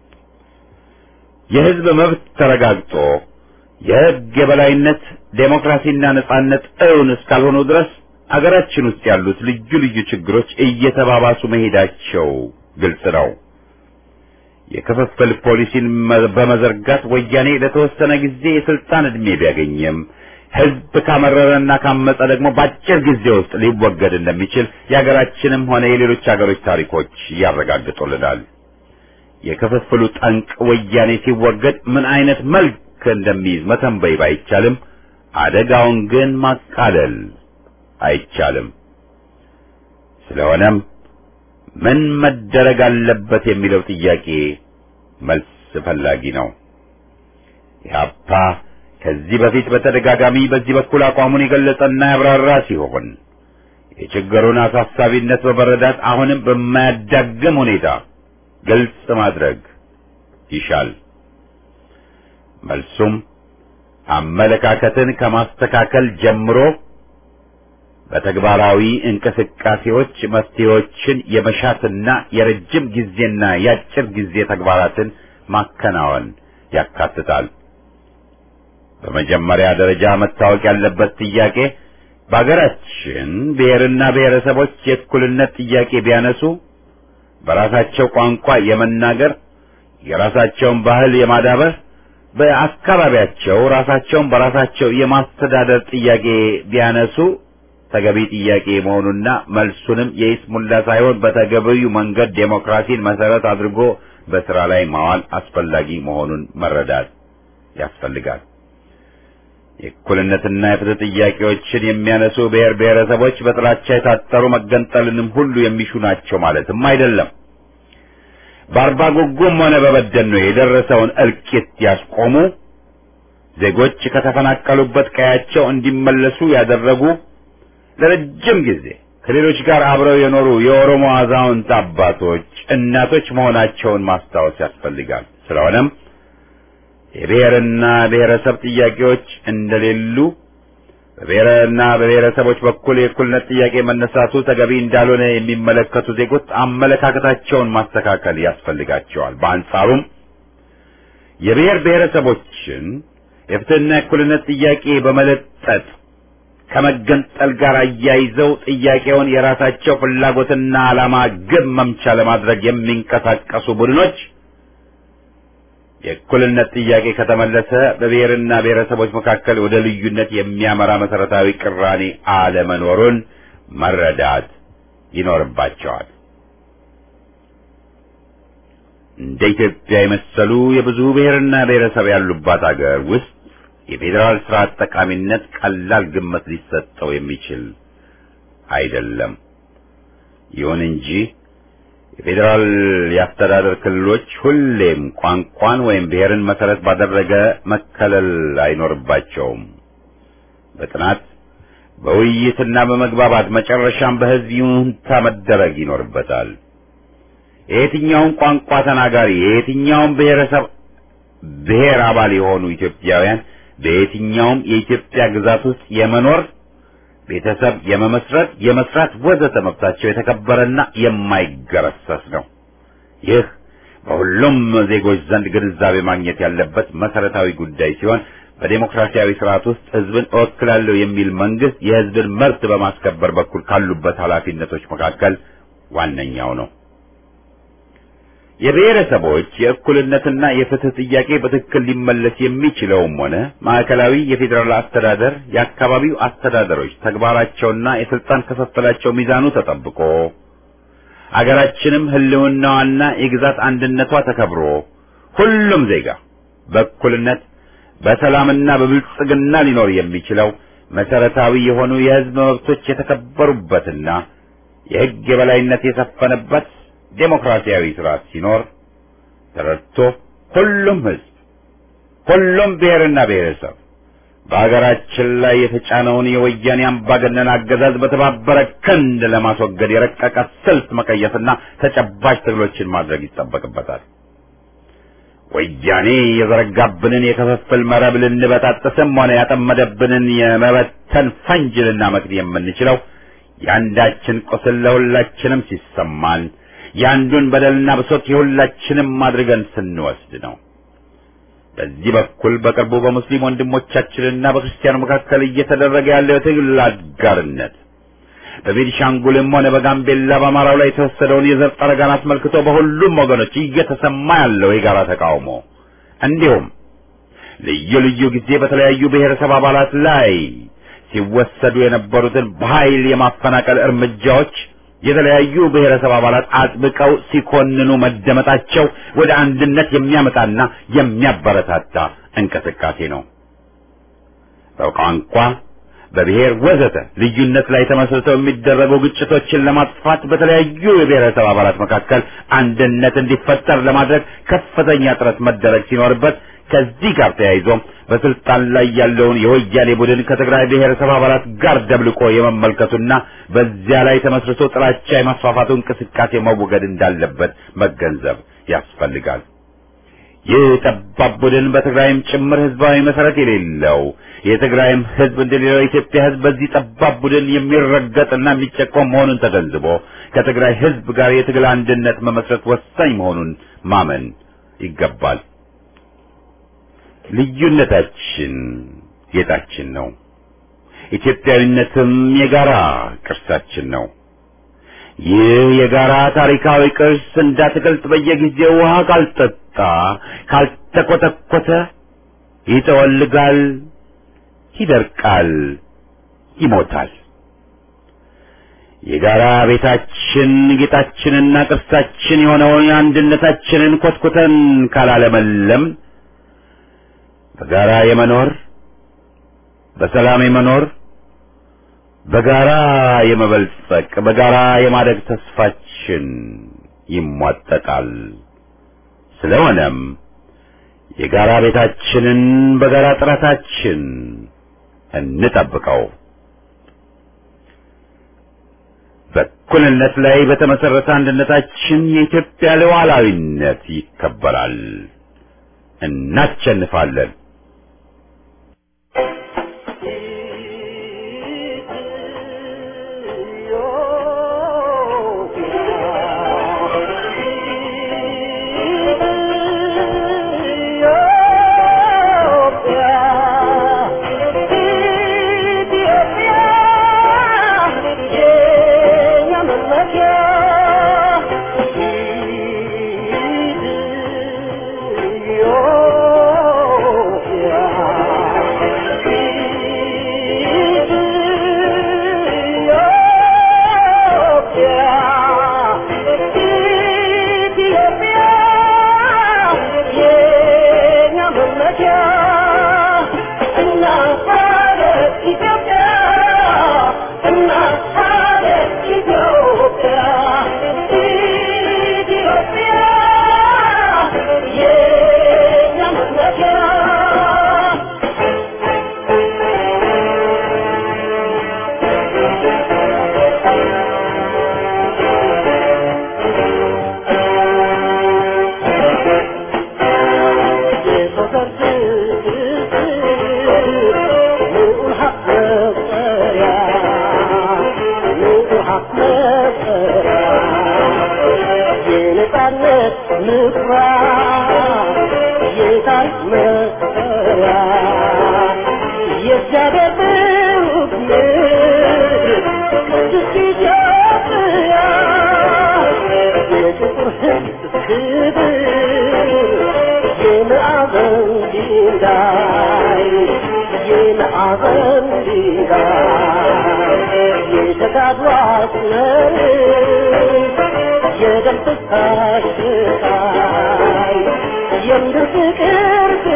የሕዝብ መብት ተረጋግጦ የሕግ የበላይነት ዴሞክራሲና ነጻነት እውን እስካልሆኑ ድረስ አገራችን ውስጥ ያሉት ልዩ ልዩ ችግሮች እየተባባሱ መሄዳቸው ግልጽ ነው። የክፍፍል ፖሊሲን በመዘርጋት ወያኔ ለተወሰነ ጊዜ የስልጣን ዕድሜ ቢያገኝም ሕዝብ ካመረረና ካመፀ ደግሞ በአጭር ጊዜ ውስጥ ሊወገድ እንደሚችል የሀገራችንም ሆነ የሌሎች ሀገሮች ታሪኮች ያረጋግጡልናል። የክፍፍሉ ጠንቅ ወያኔ ሲወገድ ምን አይነት መልክ እንደሚይዝ መተንበይ ባይቻልም አደጋውን ግን ማቃለል አይቻልም። ስለሆነም ምን መደረግ አለበት የሚለው ጥያቄ መልስ ፈላጊ ነው። ኢህአፓ ከዚህ በፊት በተደጋጋሚ በዚህ በኩል አቋሙን የገለጸና ያብራራ ሲሆን የችግሩን አሳሳቢነት በመረዳት አሁንም በማያዳግም ሁኔታ ግልጽ ማድረግ ይሻል። መልሱም አመለካከትን ከማስተካከል ጀምሮ በተግባራዊ እንቅስቃሴዎች መፍትሄዎችን የመሻትና የረጅም ጊዜና የአጭር ጊዜ ተግባራትን ማከናወን ያካትታል። በመጀመሪያ ደረጃ መታወቅ ያለበት ጥያቄ በአገራችን ብሔርና ብሔረሰቦች የእኩልነት ጥያቄ ቢያነሱ በራሳቸው ቋንቋ የመናገር የራሳቸውን ባህል የማዳበር በአካባቢያቸው ራሳቸውን በራሳቸው የማስተዳደር ጥያቄ ቢያነሱ ተገቢ ጥያቄ መሆኑና መልሱንም የይስሙላ ሳይሆን በተገቢው መንገድ ዴሞክራሲን መሰረት አድርጎ በስራ ላይ ማዋል አስፈላጊ መሆኑን መረዳት ያስፈልጋል። የእኩልነትና የፍትህ ጥያቄዎችን የሚያነሱ ብሔር ብሔረሰቦች በጥላቻ የታጠሩ መገንጠልንም ሁሉ የሚሹ ናቸው ማለትም አይደለም። በአርባ ጉጉም ሆነ በበደኖ የደረሰውን እልቂት ያስቆሙ፣ ዜጎች ከተፈናቀሉበት ቀያቸው እንዲመለሱ ያደረጉ፣ ለረጅም ጊዜ ከሌሎች ጋር አብረው የኖሩ የኦሮሞ አዛውንት አባቶች፣ እናቶች መሆናቸውን ማስታወስ ያስፈልጋል። ስለሆነም የብሔርና ብሔረሰብ ጥያቄዎች እንደሌሉ በብሔርና በብሔረሰቦች በኩል የእኩልነት ጥያቄ መነሳቱ ተገቢ እንዳልሆነ የሚመለከቱ ዜጎች አመለካከታቸውን ማስተካከል ያስፈልጋቸዋል። በአንጻሩም የብሔር ብሔረሰቦችን የፍትህና የእኩልነት ጥያቄ በመለጠጥ ከመገንጠል ጋር አያይዘው ጥያቄውን የራሳቸው ፍላጎትና ዓላማ ግብ መምቻ ለማድረግ የሚንቀሳቀሱ ቡድኖች የእኩልነት ጥያቄ ከተመለሰ በብሔርና ብሔረሰቦች መካከል ወደ ልዩነት የሚያመራ መሰረታዊ ቅራኔ አለመኖሩን መረዳት ይኖርባቸዋል። እንደ ኢትዮጵያ የመሰሉ የብዙ ብሔርና ብሔረሰብ ያሉባት አገር ውስጥ የፌዴራል ስርዓት ጠቃሚነት ቀላል ግምት ሊሰጠው የሚችል አይደለም። ይሁን እንጂ የፌዴራል የአስተዳደር ክልሎች ሁሌም ቋንቋን ወይም ብሔርን መሰረት ባደረገ መከለል አይኖርባቸውም። በጥናት በውይይትና በመግባባት መጨረሻም በሕዝብ ይሁንታ መደረግ ይኖርበታል። የየትኛውም ቋንቋ ተናጋሪ የየትኛውም ብሔረሰብ ብሔር አባል የሆኑ ኢትዮጵያውያን በየትኛውም የኢትዮጵያ ግዛት ውስጥ የመኖር ቤተሰብ የመመስረት፣ የመስራት ወዘተ መብታቸው የተከበረና የማይገረሰስ ነው። ይህ በሁሉም ዜጎች ዘንድ ግንዛቤ ማግኘት ያለበት መሰረታዊ ጉዳይ ሲሆን በዴሞክራሲያዊ ስርዓት ውስጥ ሕዝብን እወክላለሁ የሚል መንግስት የሕዝብን መብት በማስከበር በኩል ካሉበት ኃላፊነቶች መካከል ዋነኛው ነው። የብሔረሰቦች የእኩልነትና የፍትህ ጥያቄ በትክክል ሊመለስ የሚችለውም ሆነ ማዕከላዊ የፌዴራል አስተዳደር የአካባቢው አስተዳደሮች ተግባራቸውና የስልጣን ክፍፍላቸው ሚዛኑ ተጠብቆ አገራችንም ህልውናዋና የግዛት አንድነቷ ተከብሮ ሁሉም ዜጋ በእኩልነት በሰላምና በብልጽግና ሊኖር የሚችለው መሰረታዊ የሆኑ የህዝብ መብቶች የተከበሩበትና የህግ የበላይነት የሰፈነበት ዴሞክራሲያዊ ስርዓት ሲኖር ተረድቶ ሁሉም ህዝብ ሁሉም ብሔርና ብሔረሰብ በሀገራችን ላይ የተጫነውን የወያኔ አምባገነን አገዛዝ በተባበረ ክንድ ለማስወገድ የረቀቀ ስልት መቀየስና ተጨባጭ ትግሎችን ማድረግ ይጠበቅበታል። ወያኔ የዘረጋብንን የክፍፍል መረብ ልንበጣጥስም ሆነ ያጠመደብንን የመበተን ፈንጅ ልናመክን የምንችለው የአንዳችን ቁስል ለሁላችንም ሲሰማን የአንዱን በደልና ብሶት የሁላችንም አድርገን ስንወስድ ነው። በዚህ በኩል በቅርቡ በሙስሊም ወንድሞቻችንና በክርስቲያኑ መካከል እየተደረገ ያለው የትግል አጋርነት በቤኒሻንጉልም ሆነ በጋምቤላ በአማራው ላይ የተወሰደውን የዘር ጠረጋን አስመልክቶ በሁሉም ወገኖች እየተሰማ ያለው የጋራ ተቃውሞ እንዲሁም ልዩ ልዩ ጊዜ በተለያዩ ብሔረሰብ አባላት ላይ ሲወሰዱ የነበሩትን በኃይል የማፈናቀል እርምጃዎች የተለያዩ ብሔረሰብ አባላት አጥብቀው ሲኮንኑ መደመጣቸው ወደ አንድነት የሚያመጣና የሚያበረታታ እንቅስቃሴ ነው። በቋንቋ፣ በብሔር ወዘተ ልዩነት ላይ ተመስርተው የሚደረጉ ግጭቶችን ለማጥፋት በተለያዩ የብሔረሰብ አባላት መካከል አንድነት እንዲፈጠር ለማድረግ ከፍተኛ ጥረት መደረግ ሲኖርበት ከዚህ ጋር ተያይዞም በስልጣን ላይ ያለውን የወያኔ ቡድን ከትግራይ ብሔረሰብ አባላት ጋር ደብልቆ የመመልከቱና በዚያ ላይ ተመስርቶ ጥላቻ የማስፋፋቱ እንቅስቃሴ መወገድ እንዳለበት መገንዘብ ያስፈልጋል። ይህ ጠባብ ቡድን በትግራይም ጭምር ህዝባዊ መሰረት የሌለው የትግራይም ህዝብ እንደሌላው የኢትዮጵያ ህዝብ በዚህ ጠባብ ቡድን የሚረገጥና የሚጨቆም መሆኑን ተገንዝቦ ከትግራይ ህዝብ ጋር የትግል አንድነት መመስረት ወሳኝ መሆኑን ማመን ይገባል። ልዩነታችን ጌጣችን ነው። ኢትዮጵያዊነትም የጋራ ቅርሳችን ነው። ይህ የጋራ ታሪካዊ ቅርስ እንዳትገልጥ በየጊዜው ውሃ ካልጠጣ ካልተኮተኮተ ይጠወልጋል፣ ይደርቃል፣ ይሞታል። የጋራ ቤታችን ጌጣችንና ቅርሳችን የሆነውን አንድነታችንን ኮትኩተን ካላለመለም በጋራ የመኖር በሰላም የመኖር በጋራ የመበልጸቅ በጋራ የማደግ ተስፋችን ይሟጠጣል። ስለሆነም የጋራ ቤታችንን በጋራ ጥረታችን እንጠብቀው። በእኩልነት ላይ በተመሰረተ አንድነታችን የኢትዮጵያ ሉዓላዊነት ይከበራል። እናሸንፋለን። የደም ፍሳሽ ስቃይ የምድር ፍቅር